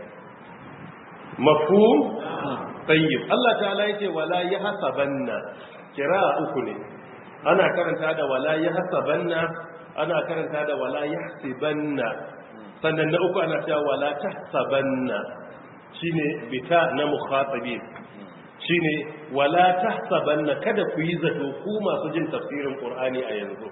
mafhum tayyib Allah ta'ala yake wala yahsabanna kira uku ne ana karanta da wala yahsabanna ana karanta da wala yahsibanna sannan na uku ana cewa wala tahsabanna shine bita na mukhatabin shine wala tahsabanna kada ku yi zato ku masu jin tafsirin qur'ani a yanzu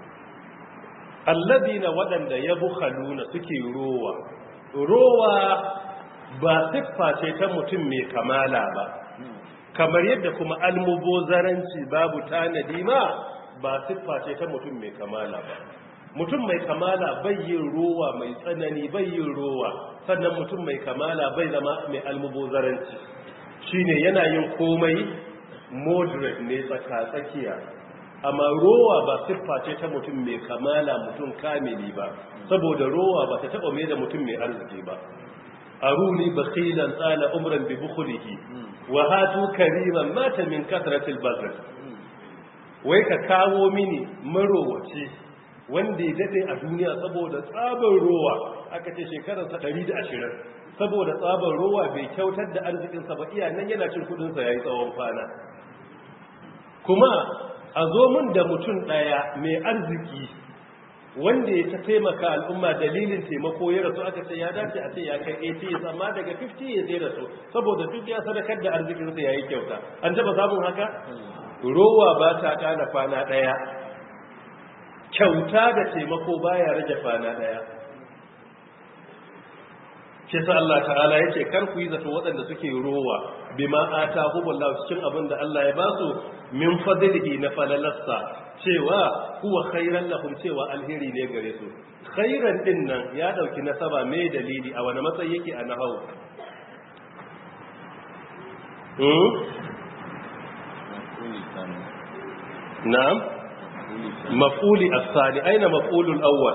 alladina wadanda yabkhaluna suke rowa rowa ba siffa ce ta mutum mai kamala ba kamar yadda kuma almubozaranci babu tanadi ma ba siffa ce ta mutum mai kamala ba mutum mai kamala bai yin rowa mai tsanani bai yin rowa sannan mutum mai kamala bai zama mai almubozaranci shine yana yin komai moderate ne tsaka-tsakiya amma rowa ba siffa ce ta mutum mai kamala mutum kamili ba saboda rowa ba ta taba mai da mutum mai arziki ba aruni bakhilan tsala umran bi bukhulihi wa hatu kariman mata min kasratil bazr wai ka kawo mini marowaci wanda ya dade a duniya saboda tsabar rowa aka ce shekararsa 120 saboda tsabar rowa bai kyautar da arzikinsa ba iya nan yana cin kudinsa ya yi tsawon kwana kuma a zo mun da mutum ɗaya mai arziki wanda ya ta taimaka al'umma dalilin taimako ya rasu aka ce ya dace a ce ya kai 80 amma daga 50 ya zai rasu saboda duk ya sadakar da arzikinsa ya yi kyauta an taba samun haka rowa ba ta kana kwana ɗaya kyauta da taimako baya rage kwana ɗaya shi sa Allah ta'ala yace kar ku yi zato waɗanda suke rowa bima atahumullahu cikin abin da Allah ya basu min fadlihi na falalassa cewa huwa khairan lahum cewa alheri ne gare su khairan din nan ya dauki nasaba mai dalili a wani matsayi yake a nahawu hmm na'am maf'uli as-sani aina maf'ulul awwal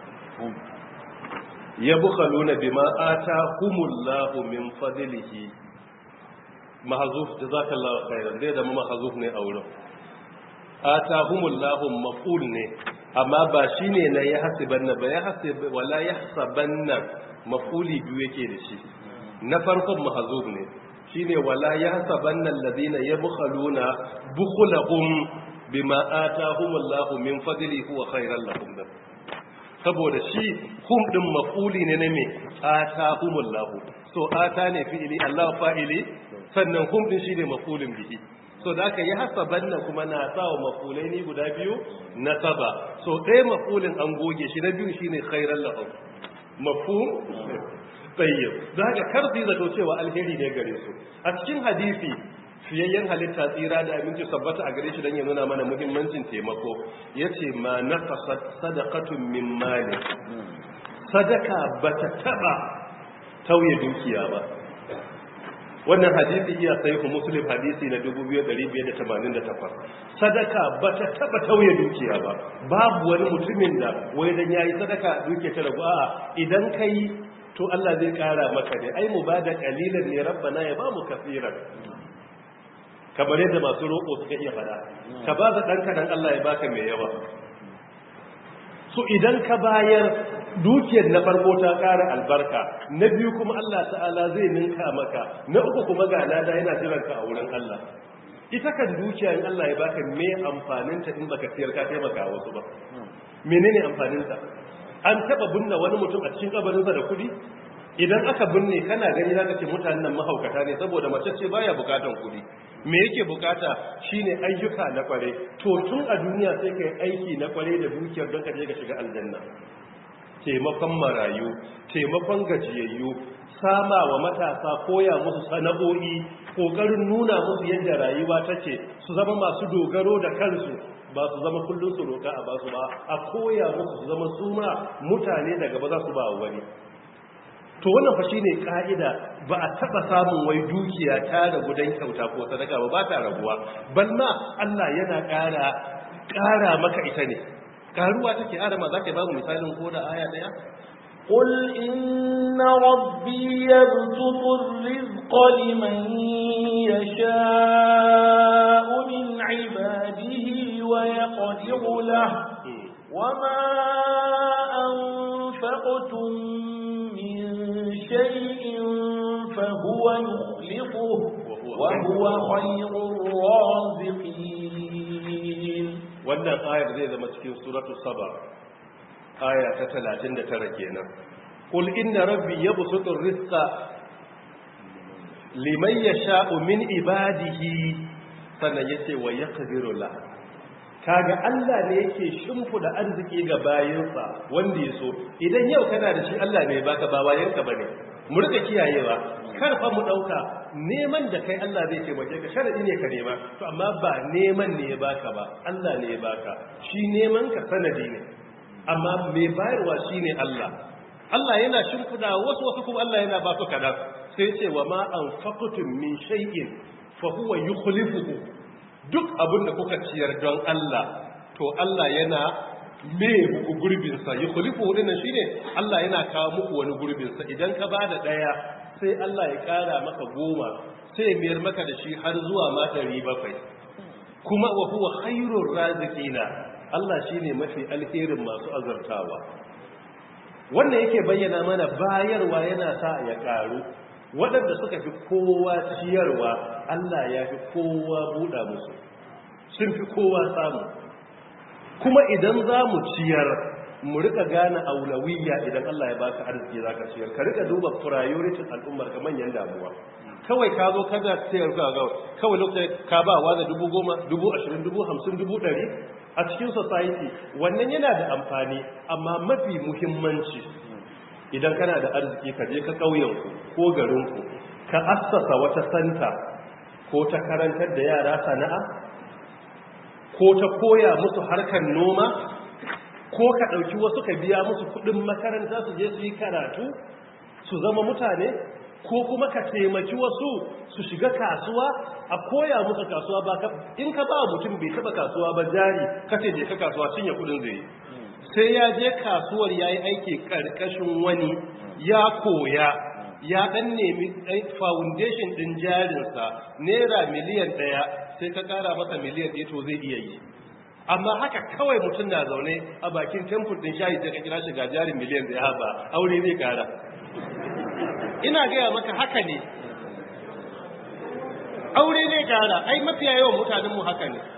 yabkhaluna bima atahumullahu min fadlihi mahzuf jazakallahu khairan dai da mahzuf ne a wurin atahumullahu maf'ul ne amma ba shine na ya hasibanna ba ya hasib wala yahsabanna maf'uli biyu yake da shi na farkon mahzuf ne shine wala yahsabanna alladhina yabkhaluna bukhlahum bima atahumullahu min fadlihi huwa khairan lahum saboda shi hum din maf'uli ne na me atahumullahu so ata ne fi'ili Allah fa'ili sannan hum din shine maf'ulin bihi so da aka yi hasaban nan kuma na sawa maf'ulai ne guda biyu na saba so ɗaya maf'ulin an goge shi na biyu shine khairan lahum mafhum tayyib da haka karzi zato cewa alheri ne gare su a cikin hadisi fiyayyen halitta tsira da abinci sabbata a gare shi don ya nuna mana muhimmancin taimako ya ce ma na sadakatun min mali sadaka ba ta taba tauye dukiya ba wannan hadisi iya sahihu muslim hadisi na 2588 sadaka ba ta taba tauye dukiya ba babu wani mutumin da wai dan yayi sadaka dukiya ta ragu a'a idan kai to Allah zai kara maka ne ai mu bada kalilan ne rabbana ya ba mu kafiran kamar yadda masu roƙo suka iya fada ka ba da ɗan kaɗan Allah ya baka mai yawa so idan ka bayar dukiyar na farko ta ƙara albarka na biyu kuma Allah ta'ala zai ninka maka na uku kuma ga lada yana jiranka a wurin Allah ita kan dukiya in Allah ya baka me amfanin ta in baka siyar ka taimaka wasu ba menene amfanin ta an taba binne wani mutum a cikin kabarinsa da kudi idan aka binne kana gani zaka ce mutanen nan mahaukata ne saboda mace ce baya bukatan kudi me yake bukata shine ayyuka na kware to tun a duniya sai kai aiki na kware da dukiyar don ka je ka shiga aljanna taimakon marayu taimakon gajiyayyu sama wa matasa koya musu sana'o'i kokarin nuna musu yadda rayuwa take su zama masu dogaro da kansu ba su zama kullum su roka a basu ba a koya musu su zama su ma mutane daga ba za su ba wani to wannan fa shine ka'ida ba a taba samun wai dukiya ta da gudan kyauta ko sadaka ba ba ta rabuwa bal ma Allah yana ƙara ƙara maka ita ne karuwa take adama zaka ba mu misalin ko da aya daya قل إن ربي يبسط الرزق لمن يشاء من عباده ويقدر له وما أنفقتم من شيء فهو يخلفه وهو خير الرازقين wannan ayar zai zama cikin suratu saba aya ta 39 kenan qul inna rabbi yabsutu rizqa liman yasha'u min ibadihi sannan yace wa yaqdiru la kaga Allah ne yake shimfida arziki ga bayinsa wanda yaso idan yau kana da shi Allah ne baka ba wayanka bane mu rika kiyayewa kar fa mu dauka neman da kai Allah zai taimake ka sharadi ne ka nema to amma ba neman ne ya baka ba Allah ne ya baka shi neman ka sanadi ne amma mai bayarwa shine Allah Allah yana shimfida wasu wasu kuma Allah yana ba su kadan sai ce wa ma anfaqtum min shay'in fa huwa yukhlifuhu duk abin da kuka ciyar don Allah to Allah yana me muku gurbin sa yukhlifuhu dinnan shine Allah yana kawo muku wani gurbin sa idan ka bada daya sai Allah ya kara maka goma sai mayar maka da shi har zuwa ma ɗari bakwai kuma wa huwa khairur raziqina Allah shine mafi alherin masu azartawa wannan yake bayyana mana bayarwa yana sa ya karu waɗanda suka fi kowa ciyarwa Allah ya fi kowa buɗa musu sun fi kowa samu kuma idan za mu ciyar mu rika gane aulawiyya idan Allah ya baka arziki zaka ciyar ka rika duba priorities al'ummar ka manyan damuwa kawai ka zo kada ciyar ka ga kawai lokacin ka ba wa da dubu goma dubu ashirin dubu hamsin dubu ɗari a cikin society wannan yana da amfani amma mafi muhimmanci idan kana da arziki ka je ka ƙauyenku ko garinku ka assasa wata santa ko ta karantar da yara sana'a ko ta koya musu harkar noma ko ka ɗauki wasu ka biya musu kuɗin makaranta su je su yi karatu su zama mutane ko kuma ka taimaki wasu su shiga kasuwa a koya musu kasuwa ba in ka ba mutum bai taba kasuwa ba jari ka ce je ka kasuwa cinye kuɗin zai sai ya je kasuwar ya yi aiki ƙarƙashin wani ya koya ya ɗan nemi foundation ɗin jarinsa naira miliyan ɗaya sai ka ƙara masa miliyan ɗaya to zai iya yi amma haka kawai mutum na zaune a bakin temple ɗin shayi sai ka kira shi ga jarin miliyan ɗaya ba aure zai ƙara ina gaya maka haka ne aure zai ƙara ai mafiya yawan mutanenmu haka ne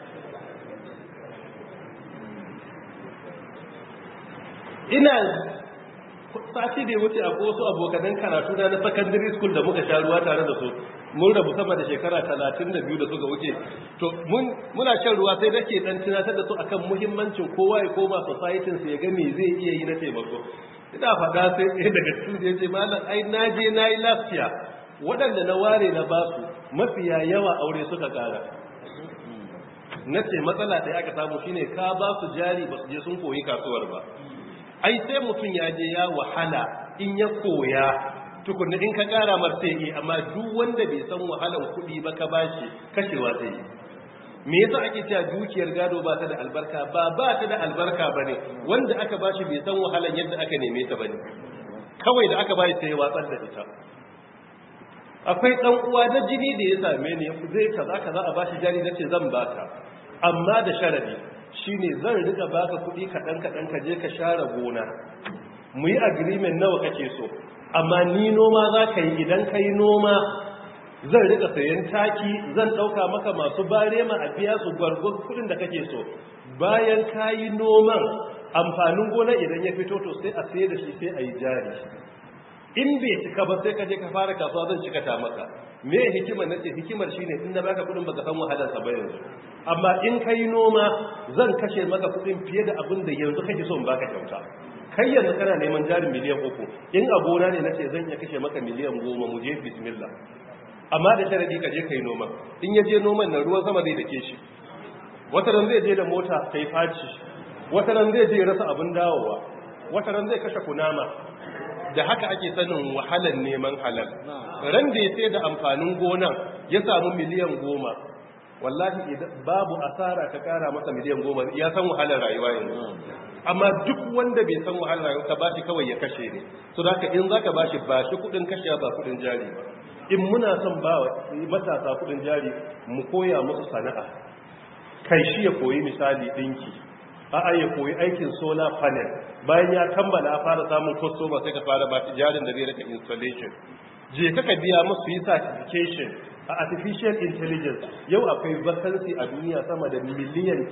ina sati da ya wuce a wasu abokanan karatu na na secondary school da muka sha ruwa tare da su mun rabu sama da shekara talatin da biyu da suka wuce to muna shan ruwa sai nake dan tunatar da su akan muhimmancin kowa ya koma society su ya ga me zai iya yi na taimako ina faɗa sai ɗaya daga cikin ya ce malam ai na je na yi lafiya waɗanda na ware na basu mafiya yawa aure suka ƙara na ce matsala ɗaya aka samu shine ka ba su jari ba su je sun koyi kasuwar ba ai sai mutum ya je ya wahala in ya koya tukunna in ka kara mar sai yi amma duk wanda bai san wahalan kuɗi ba ka bashi kashewa sai yi me yasa ake cewa dukiyar gado ba ta da albarka ba ba ta da albarka bane wanda aka bashi bai san wahalan yadda aka neme ta bane kawai da aka bashi sai ya watsar da ita akwai dan uwa na jini da ya same ni zai kaza kaza a bashi jari nace zan baka amma da sharadi shine zan rika baka kuɗi kaɗan kaɗan ka je ka share gona mu yi agreement nawa kake so amma ni noma za ka yi idan ka yi noma zan rika sayan taki zan ɗauka maka masu barema a biya su gwargwar kudin da kake so bayan ka yi noman amfanin gona idan ya fito to sai a sai da shi sai a yi jari in bai cika ba sai ka je ka fara kasuwa zan cika ta maka me hikimar na ce hikimar shine in na baka kudin baka san wahalarsa ba yanzu amma in ka yi noma zan kashe maka kudin fiye da abin da yanzu kake so in baka kyauta kai yanzu kana neman jarin miliyan uku in a gona ne na ce zan iya kashe maka miliyan goma mu je bismillah amma da sharadi ka je kai noma in ya je noman nan ruwan sama zai dake shi wata ran zai je da mota ta yi faci wata ran zai je rasa abin dawowa wata ran zai kashe kunama da haka ake sanin wahalar neman halal ran da ya sai da amfanin gonan ya samu miliyan goma wallahi babu asara ka kara masa miliyan goma ya san wahalar rayuwa yanzu amma duk wanda bai san wahalar rayuwa ka bashi kawai ya kashe ne so da in zaka bashi ba shi kudin kashe ba kudin jari ba in muna son ba matasa kudin jari mu koya musu sana'a kai shi ya koyi misali dinki a'a ya koyi aikin solar panel bayan ya kammala fara samun customer sai ka fara ba shi jarin da zai rika installation je kaka biya musu yi certification a artificial intelligence yau akwai vacancy a duniya sama da miliyan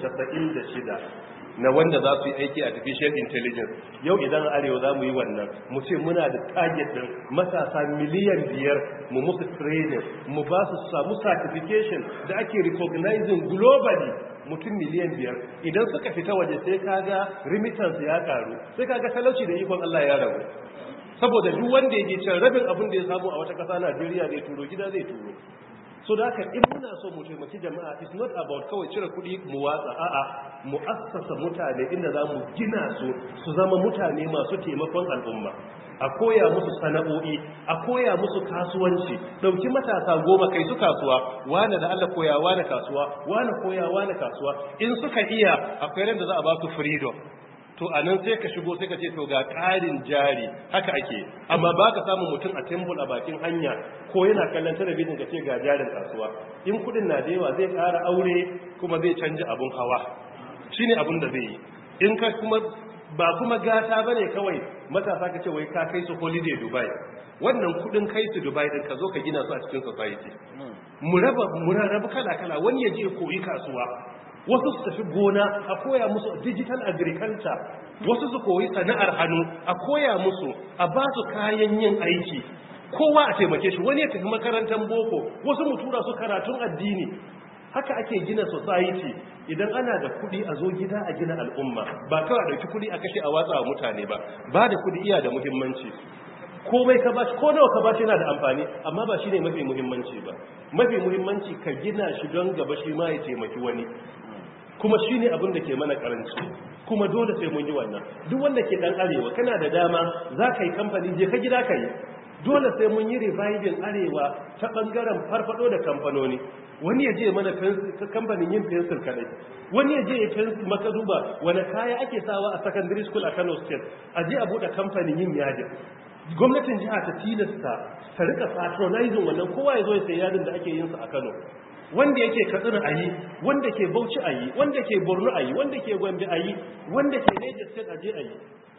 96 na wanda za su yi aiki artificial intelligence yau idan arewa za mu yi wannan mu ce muna da target din matasa miliyan biyar mu musu training mu ba su samu certification da ake recognizing globally mutum miliyan biyar idan suka fita waje sai kaga remittance ya karu sai kaga talauci da ikon Allah ya ragu saboda duk wanda yake can rabin abin da ya samu a wata ƙasa Najeriya zai turo gida zai turo so da haka in muna so mu taimaki jama'a it's not about kawai cire kuɗi mu watsa a'a mu assasa mutane inda za mu gina su su zama mutane masu taimakon al'umma a koya musu sana'o'i a koya musu kasuwanci dauki matasa goma kai su kasuwa wane da Allah koya wane kasuwa wane koya wane kasuwa in suka iya akwai ran da za a ba su freedom to a nan sai ka shigo sai ka ce to ga ƙarin jari haka ake amma ba ka samun mutum a tembul a bakin hanya ko yana kallon talabijin ka ce ga jarin kasuwa in kudin na da yawa zai ƙara aure kuma zai canja abun hawa shi ne abun da zai yi in ka kuma ba kuma gata ba ne kawai matasa ka ce wai ka kai su holiday dubai wannan kudin kai su dubai din ka zo ka gina su a cikin society mu raba mu raba kala kala wani ya je koyi kasuwa wasu su tafi gona a koya musu digital agriculture wasu su koyi sana'ar hannu a koya musu a ba su kayan yin aiki kowa a taimake shi wani ya tafi makarantar boko wasu mu tura su karatun addini haka ake gina society idan ana da kuɗi a zo gida a gina al'umma ba kawai a ɗauki kuɗi a kashe a watsa wa mutane ba ba da kuɗi iya da muhimmanci komai ka bashi ko nawa ka bashi yana da amfani amma ba shine mafi muhimmanci ba mafi muhimmanci ka gina shi don gaba shi ma ya taimaki wani kuma shi ne abin da ke mana karanci kuma dole sai mun yi wannan duk wanda ke dan arewa kana da dama za ka yi kamfani je ka gida ka yi dole sai mun yi reviving arewa ta bangaren farfado da kamfanoni wani ya je mana kamfanin yin fensir kadai wani ya je ya fensir maka duba wani kaya ake sawa a secondary school a kano state a je a buɗe kamfanin yin yadin gwamnatin jiha ta tilasta ta rika patronizing wannan kowa ya zo ya sayi yadin da ake yin sa a kano wanda yake katsina a yi wanda ke bauchi a yi wanda ke borno a yi wanda ke gombe a yi wanda ke niger state a je a yi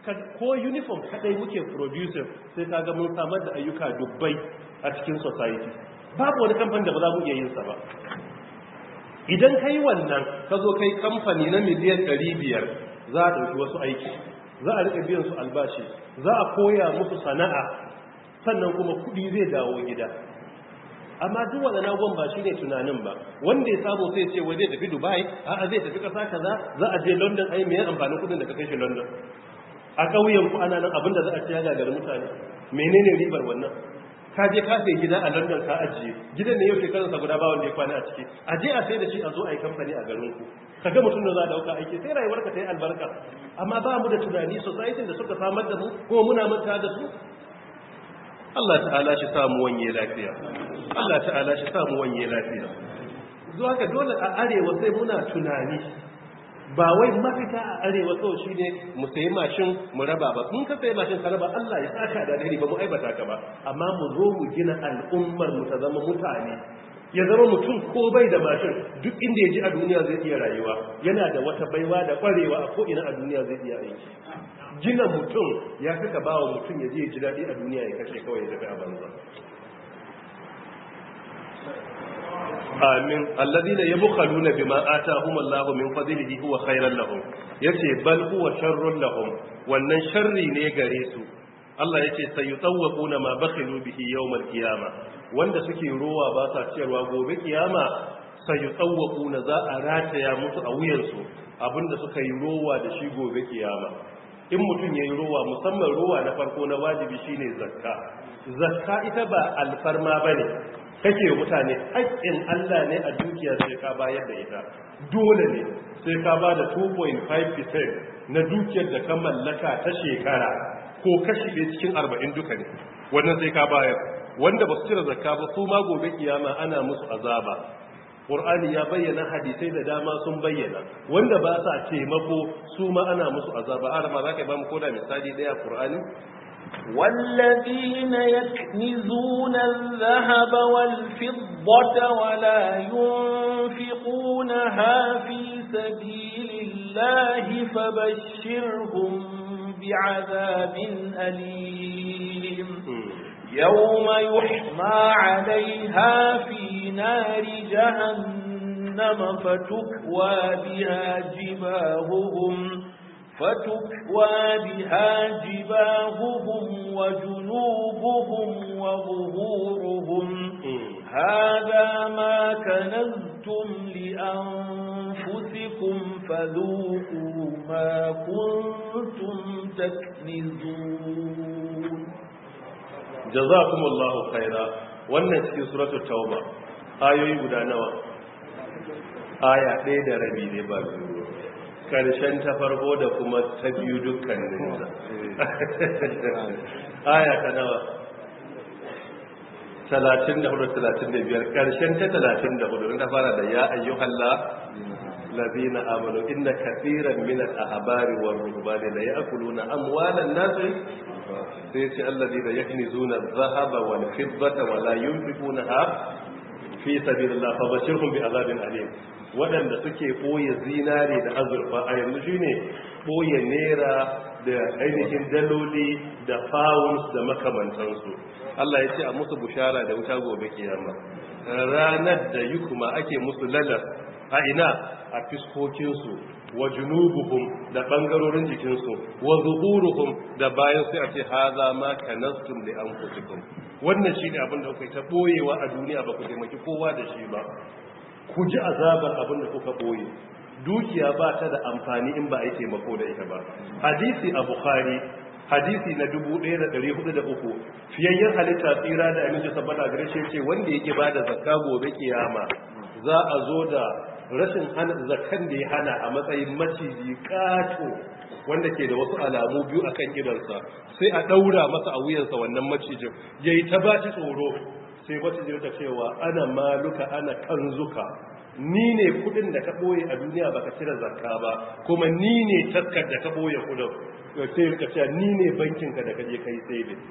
ko uniform kadai muke producing sai kaga mun samar da ayyuka dubbai a cikin society babu wani kamfani da ba za mu iya yin sa ba idan kai wannan ka zo kai kamfani na miliyan 500 za a ɗauki wasu aiki za a rika biyan su albashi za a koya musu sana'a sannan kuma kuɗi zai dawo gida amma duk waɗannan abubuwan ba shi ne tunanin ba wanda ya samu sai ce wai zai tafi dubai a'a zai tafi ƙasa kaza za a je london ai me amfanin kuɗin da ka kai shi london a ƙauyen ku ana nan abin da za a ci ya gagari mutane menene ribar wannan ka je ka sai gida a london ka ajiye gidan ne yau shekararsa guda ba wanda ya kwana a ciki a je a sai da shi a zo a yi kamfani a garin ku ka ga mutum da za a dauka aiki sai rayuwar ka ta yi albarka amma ba mu da tunani society da suka samar da mu kuma muna manta da su Allah ta'ala shi samu wanye lafiya Allah ta'ala shi samu wanye lafiya zuwa ga dole a arewa sai muna tunani ba wai mafita a arewa kawai shi ne mu sayi mashin mu raba ba kun ka sayi mashin ka raba Allah ya saka da dare ba mu aibata ka ba amma mu zo mu gina al'ummar mu ta zama mutane ya zama mutum ko bai da mashin duk inda ya ji a duniya zai iya rayuwa yana da wata baiwa da kwarewa a ko'ina a duniya zai iya aiki gina mutum ya fi ka bawa mutum ya je ji daɗi a duniya ya kashe kawai ya tafi a banza amin alladhina yabkhaluna bima atahum Allahu min fadlihi huwa khairan lahum yace bal huwa sharrun lahum wannan sharri ne gare su Allah yace sayutawquna ma bakhilu bihi yawmal qiyama wanda suke rowa ba sa ciyarwa gobe kiyama sayutawquna za a rataya musu a wuyansu abinda suka yi rowa da shi gobe kiyama in mutum yayi rowa musamman rowa na farko na wajibi shine zakka zakka ita ba alfarma bane kake mutane haƙƙin Allah ne a dukiya sai ka bayar da ita dole ne sai ka ba da 2.5% na dukiyar da ka mallaka ta shekara ko kashi ɗaya cikin 40 duka ne wannan sai ka bayar wanda ba su cire zakka ba su ma gobe kiyama ana musu azaba Qur'ani ya bayyana hadisai da dama sun bayyana wanda ba sa taimako su ma ana musu azaba arama za ka ba mu koda misali ɗaya Qur'ani والذين يكنزون الذهب والفضة ولا ينفقونها في سبيل الله فبشرهم بعذاب أليم يوم يحمى عليها في نار جهنم فتكوى بها جباههم فتكوى بها جباههم وجنوبهم وظهورهم هذا ما كنزتم لأنفسكم فذوقوا ما كنتم تكنزون جزاكم الله خيرا wannan cikin suratul tauba ayoyi guda nawa aya ɗaya da rabi ne ba biyu karshen ta farko da kuma ta biyu dukkaninsa aya ta nawa 34-35 karshen ta 34 ta fara da ya ayyuhalla lazina amanu inna kathiran min al-ahbari war ruhbani la ya'kuluna amwalan nas sai ce allazina yaknizuna adh-dhahaba wal fiddata wa la yunfiqunaha fi sabilillah fabashirhum bi azabin alim waɗanda suke ɓoye zinare da azurfa a yanzu shi ne ɓoye naira da ainihin daloli da pounds da makamantansu Allah ya ce a musu bushara da wuta gobe kiyama ranar da yi kuma ake musu lalar a ina a fiskokinsu wa junubuhum da ɓangarorin jikinsu wa zuhuruhum da bayan sai a ce haza ma kanastum li anfusikum wannan shi ne abin da kuka ta ɓoyewa a duniya ba ku taimaki kowa da shi ba ku ji azabar abin da kuka ɓoye dukiya ba ta da amfani in ba a yi taimako da ita ba hadisi a bukhari hadisi na 1403 fiyayyen halitta tsira da aminci sabbata gare shi ce wanda yake ba da zakka gobe kiyama za a zo da rashin hana zakkan da ya hana a matsayin maciji kato wanda ke da wasu alamu biyu akan idansa sai a daura masa a wuyansa wannan macijin yayi ta ba shi tsoro sai macijin ta cewa ana maluka ana kanzuka ni ne kudin da ka boye a duniya baka cire zakka ba kuma ni ne taskar da ka boye kudin sai ka ce ni ne bankin ka da kaje kai saving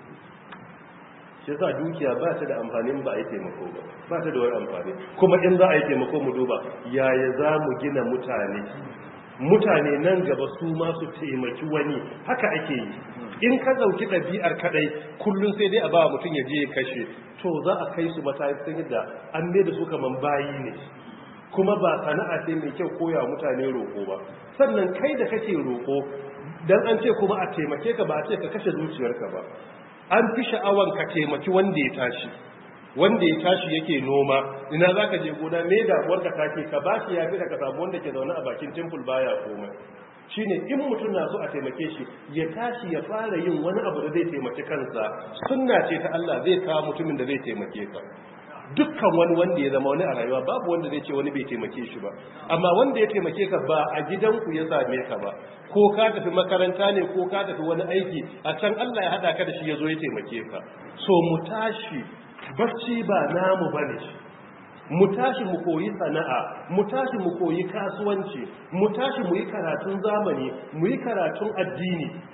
shi yasa dukiya ba ta da amfani ba a yi taimako ba ba ta da wani amfani kuma in za a yi taimako mu duba yaya za mu gina mutane mutane nan gaba su ma su taimaki wani haka ake yi in ka dauki ɗabi'ar kadai kullum sai dai a ba mutum ya je ya kashe to za a kai su matakin yadda an ne da su kaman bayi ne kuma ba sana'a ce mai kyau koya mutane roƙo ba sannan kai da kake roƙo dan an ce kuma a taimake ka ba a ce ka kashe zuciyarka ba an fi sha'awan ka taimaki wanda ya tashi wanda ya tashi yake noma ina za ka je gona me damuwar ka take ka ba shi ya fi da ka samu wanda ke zaune a bakin temple baya komai shine in mutum na so a taimake shi ya tashi ya fara yin wani abu da zai taimaki kansa sunna ce ta Allah zai kawo mutumin da zai taimake ka dukkan wani wanda ya zama wani a rayuwa babu wanda zai ce wani bai taimake shi ba amma wanda ya taimake ka ba a gidanku ya same ka ba ko ka tafi makaranta ne ko ka tafi wani aiki a can Allah ya hada ka da shi ya zo ya taimake ka so mu tashi barci ba namu bane shi mu tashi mu koyi sana'a mu tashi mu koyi kasuwanci mu tashi mu yi karatun zamani mu yi karatun addini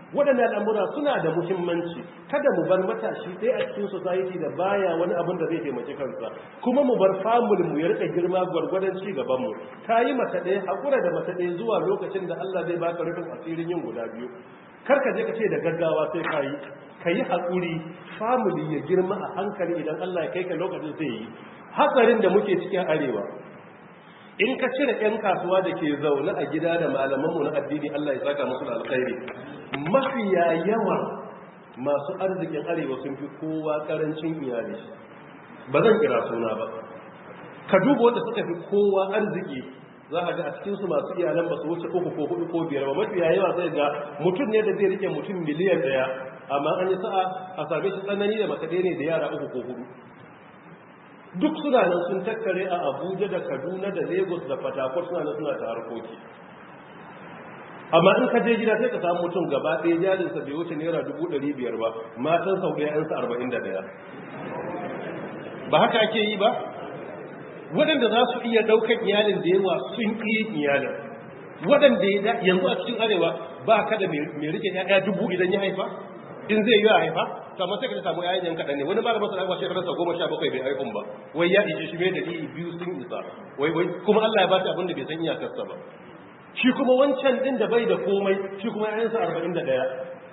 waɗannan al'amura suna da muhimmanci kada mu bar matashi ɗaya a cikin society da baya wani abin da zai taimaki kansa kuma mu bar family mu ya rika girma gwargwadon ci gaban mu ka yi mata ɗaya haƙura da mata ɗaya zuwa lokacin da Allah zai baka rufin asirin yin guda biyu kar ka je ka ce da gaggawa sai ka yi ka yi haƙuri family ya girma a hankali idan Allah ya kai ka lokacin zai yi hatsarin da muke cikin arewa in ka cire 'yan kasuwa da ke zaune a gida da malamanmu na addini Allah ya saka musu da alkhairi mafiya yawa masu arzikin arewa sun fi kowa karancin iyali ba zan kira suna ba ka duba wanda suka fi kowa arziki za a ga a cikinsu masu iyalan ba su wuce uku ko hudu ko biyar ba mafiya yawa zai ga mutum ne da zai rike mutum miliyan daya amma an yi sa'a a same shi tsanani da makaɗe ne da yara uku ko hudu duk suna nan sun tattare a abuja da kaduna da lagos da fatakwal suna nan suna ta harkoki amma in ka je gida sai ka samu mutum gaba ɗaya jarinsa bai wuce naira dubu ɗari biyar ba matan sau ɗaya yansa arba'in da ɗaya ba haka ake yi ba waɗanda za su iya ɗaukar iyalin da yawa sun ƙi iyalin waɗanda ya yanzu a cikin arewa ba ka da mai rike ya dubu idan ya haifa in zai yi a haifa kamar sai ka samu yayin yan kaɗan ne wani malamin sa ba shekararsa goma sha bakwai bai haifun ba wai ya ishe shi mai dalili biyu sun isa wai wai kuma Allah ya ba shi abin da bai san iyakarsa ba shi kuma wancan din da bai da komai shi kuma yayansa arba'in da ɗaya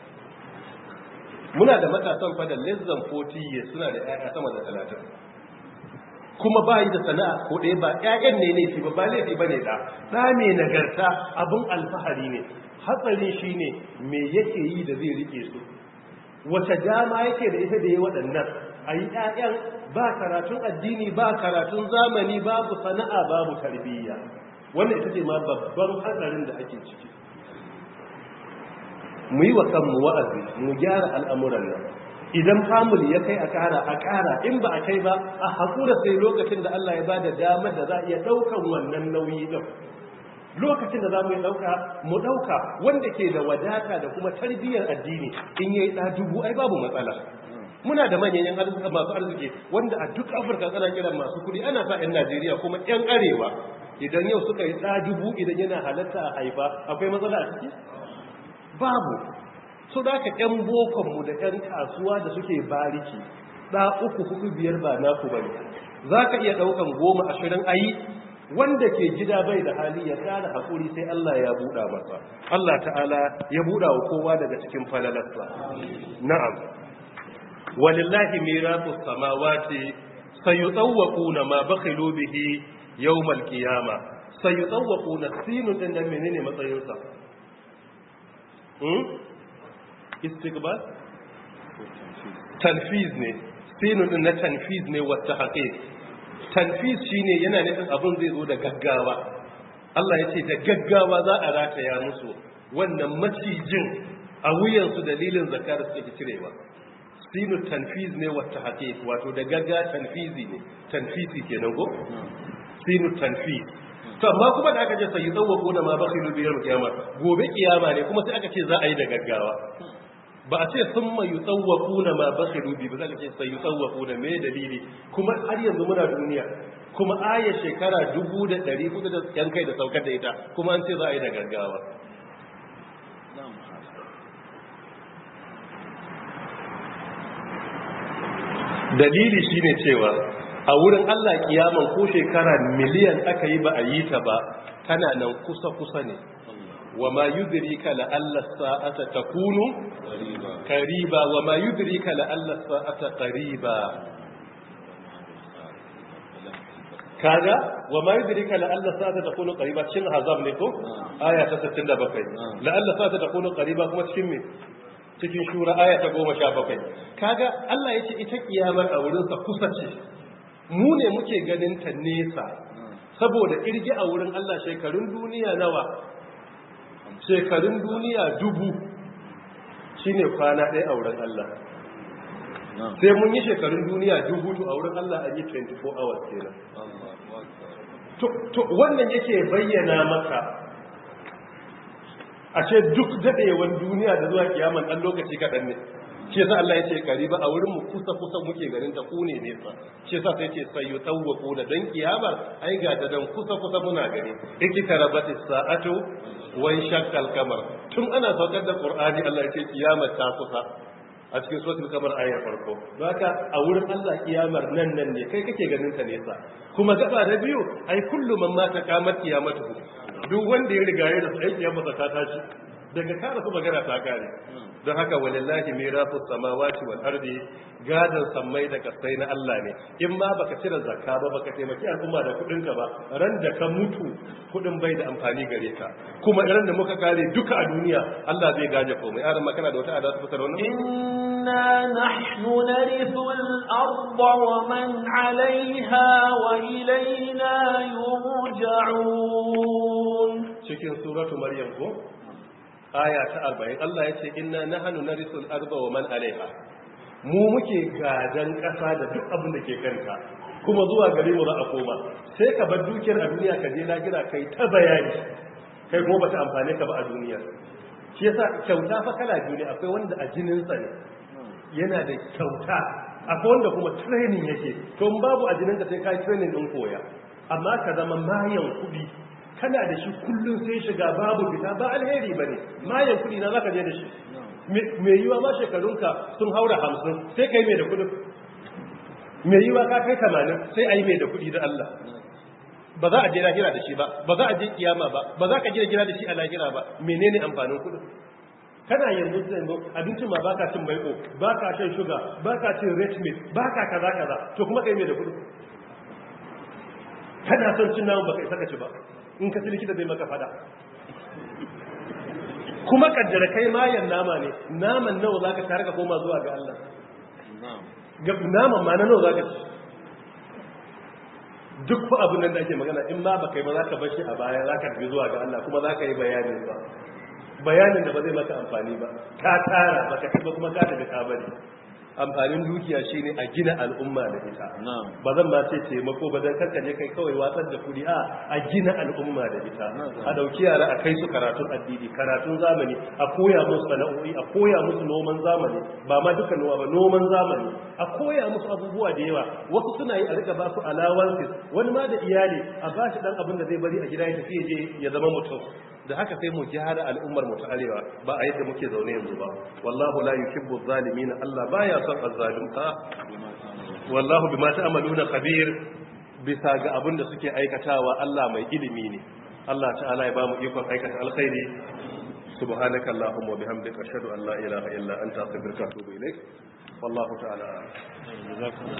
muna da matasan fa da less than 40 years suna da ƴaƴa sama da talatin kuma ba yi da sana'a ko ɗaya ba ƴaƴan ne ne ba ba laifi ba ne da ɗa mai nagarta abin alfahari ne hatsari shi ne me yake yi da zai rike su wace dama yake da ita da ya waɗannan a yi ƴaƴan ba karatun addini ba karatun zamani babu sana'a babu tarbiyya wannan ita ce ma babban hatsarin da ake ciki mu yi wa kanmu wa'azi mu gyara al'amuran nan idan family ya kai a ƙara a ƙara in ba a kai ba a haƙura sai lokacin da Allah ya ba da damar da za a iya ɗaukan wannan nauyi ɗin lokacin da za mu yi ɗauka mu ɗauka wanda ke da wadata da kuma tarbiyyar addini in ya yi ɗa dubu ai babu matsala muna da manyan masu arziki wanda a duk afirka ana kiran masu kuɗi ana sa 'yan najeriya kuma 'yan arewa idan yau suka yi ɗa dubu idan yana halatta a haifa akwai matsala a ciki babu so da aka ƴan bokonmu da ƴan kasuwa da suke bariki ɗa uku hudu biyar ba naku ba ne za ka iya ɗaukan goma ashirin ayi wanda ke gida bai da hali ya ƙara haƙuri sai Allah ya buɗa masa Allah ta'ala ya buɗa wa kowa daga cikin falalarsa na'am walillahi mirasu samawati sayutawwaquna ma bakhilu bihi yawmal qiyama sayutawwaquna sinun din nan menene matsayinsa istiqbal tanfiz ne sinun din na tanfiz ne wata haqiq tanfiz shine yana nufin abin zai zo da gaggawa Allah ya ce da gaggawa za a rataya musu wannan macijin a wuyansu dalilin zakar suke cirewa sinu tanfiz ne wata haqiq wato da gagga tanfizi ne tanfizi kenan ko sinu tanfiz to amma kuma da aka ce sai tsawwako da ma bakhilu biyar kiyama gobe kiyama ne kuma sai aka ce za a yi da gaggawa ba a ce sun mai tsawwaku na ma bakhilu bi ba za ka ce sai tsawwaku da me dalili kuma har yanzu muna duniya kuma aya shekara dubu da ɗari hudu da yan kai da saukar da ita kuma an ce za a yi da gaggawa dalili shine cewa a wurin Allah kiyaman ko shekara miliyan aka yi ba a yi ta ba tana nan kusa-kusa ne wa ma yudrika la alla sa'ata takunu qariba wa ma yudrika la alla sa'ata qariba kaga wa ma yudrika la alla sa'ata takunu qariba cikin hazab ne ko aya ta 67 la alla sa'ata takunu qariba kuma cikin me cikin shura aya ta 17 kaga Allah yace ita kiyamar a wurin sa kusa ce mu ne muke ganin ta nesa saboda kirgi a wurin Allah shekarun duniya nawa shekarun duniya dubu shine kwana ɗaya a wurin Allah sai mun yi shekarun duniya dubu to a wurin Allah an yi 24 hours kenan to wannan yake bayyana maka a ce duk daɗewan duniya da zuwa kiyaman ɗan lokaci kaɗan ne shi yasa Allah ya ce kariba a wurin mu kusa kusa muke ganin ta kune nesa shi yasa sai ce sai yutawwaqu da dan kiyamar ai ga ta dan kusa kusa muna gani ikitarabatis sa'atu wa shaqqal kamar tun ana saukar da qur'ani Allah ya ce kiyamar ta kusa a cikin suratul kamar ayar farko don haka a wurin Allah kiyamar nan nan ne kai kake ganin ta nesa kuma gaba da biyu ai kullu man mata kamar kiyamatu duk wanda ya riga ya da sai kiyamar ta tashi daga kara su magana ta kare don haka walillahi mirasu samawati wal ardi gadan sammai da kasai na Allah ne in ma baka cire zakka ba baka taimaki al'umma da kudin ka ba ran da ka mutu kudin bai da amfani gare ka kuma ran da muka kare duka a duniya Allah zai gaje komai aran makana da wata adatu fitar wannan inna nahnu narithu al-ardha wa man 'alayha wa ilayna yurja'un cikin suratu maryam ko aya ta arba'in Allah ya ce inna nahnu narisul arda wa man alaiha mu muke gadan ƙasa da duk abin da ke kanta kuma zuwa gare mu za a koma sai ka bar dukiyar a duniya ka je lagira kai ta bayani kai kuma bata amfane ka ba a duniya shi yasa kyauta fa kala biyu ne akwai wanda a jinin sa ne yana da kyauta akwai wanda kuma training yake to babu a jinin ka sai kai training din koya amma ka zama mayan kuɗi kana da shi kullum sai shiga babu fita ba alheri ba ne mayan kudi na zaka je da shi mai yiwa ma shekarunka sun haura hamsin sai kai mai da kudin mai yiwa ka kai tamanin sai a yi mai da kudi da Allah ba za a je lahira da shi ba ba za a je kiyama ba ba za ka gina gina da shi a lahira ba menene amfanin kudin kana yanzu yanzu abincin ma baka cin baiko baka shan shuga baka cin red meat baka kaza kaza to kuma kai mai da kudin kana son cin naman baka isa ka ci ba in ka likita zai maka fada kuma kaddara kai mayan nama ne naman nawa za ka tare ka koma zuwa ga Allah naman ma na nawa za ka ci duk fa abin nan da ake magana in ma ba kai ba za ka bashi a baya za ka tafi zuwa ga Allah kuma za ka yi bayanin ba bayanin da ba zai maka amfani ba ka tara ba ka ba kuma ka tafi ka bari amfanin dukiya shine a gina al'umma da ita ba zan ma ce taimako ba dan karka je kai kawai watsar da kudi a a gina al'umma da ita a dauki yara a kai su karatun addini karatun zamani a koya musu sana'o'i a koya musu noman zamani ba ma duka noma ba noman zamani a koya musu abubuwa da yawa wasu suna yi a rika ba su allowances wani ma da iyali a ba shi dan abin da zai bari a gida ya tafi je ya zama mutum da haka sai mu gyara al'ummar mu ta arewa ba a yadda muke zaune yanzu ba wallahu la yuhibbu zalimin Allah baya son azzalumta wallahu bima ta'maluna khabir bisa ga abin da suke aikatawa Allah mai ilimi ne Allah ta'ala ya ba mu ikon aikata alkhairi subhanaka allahumma wa bihamdika ashhadu an la ilaha illa anta astaghfiruka wa atubu ilaik wallahu ta'ala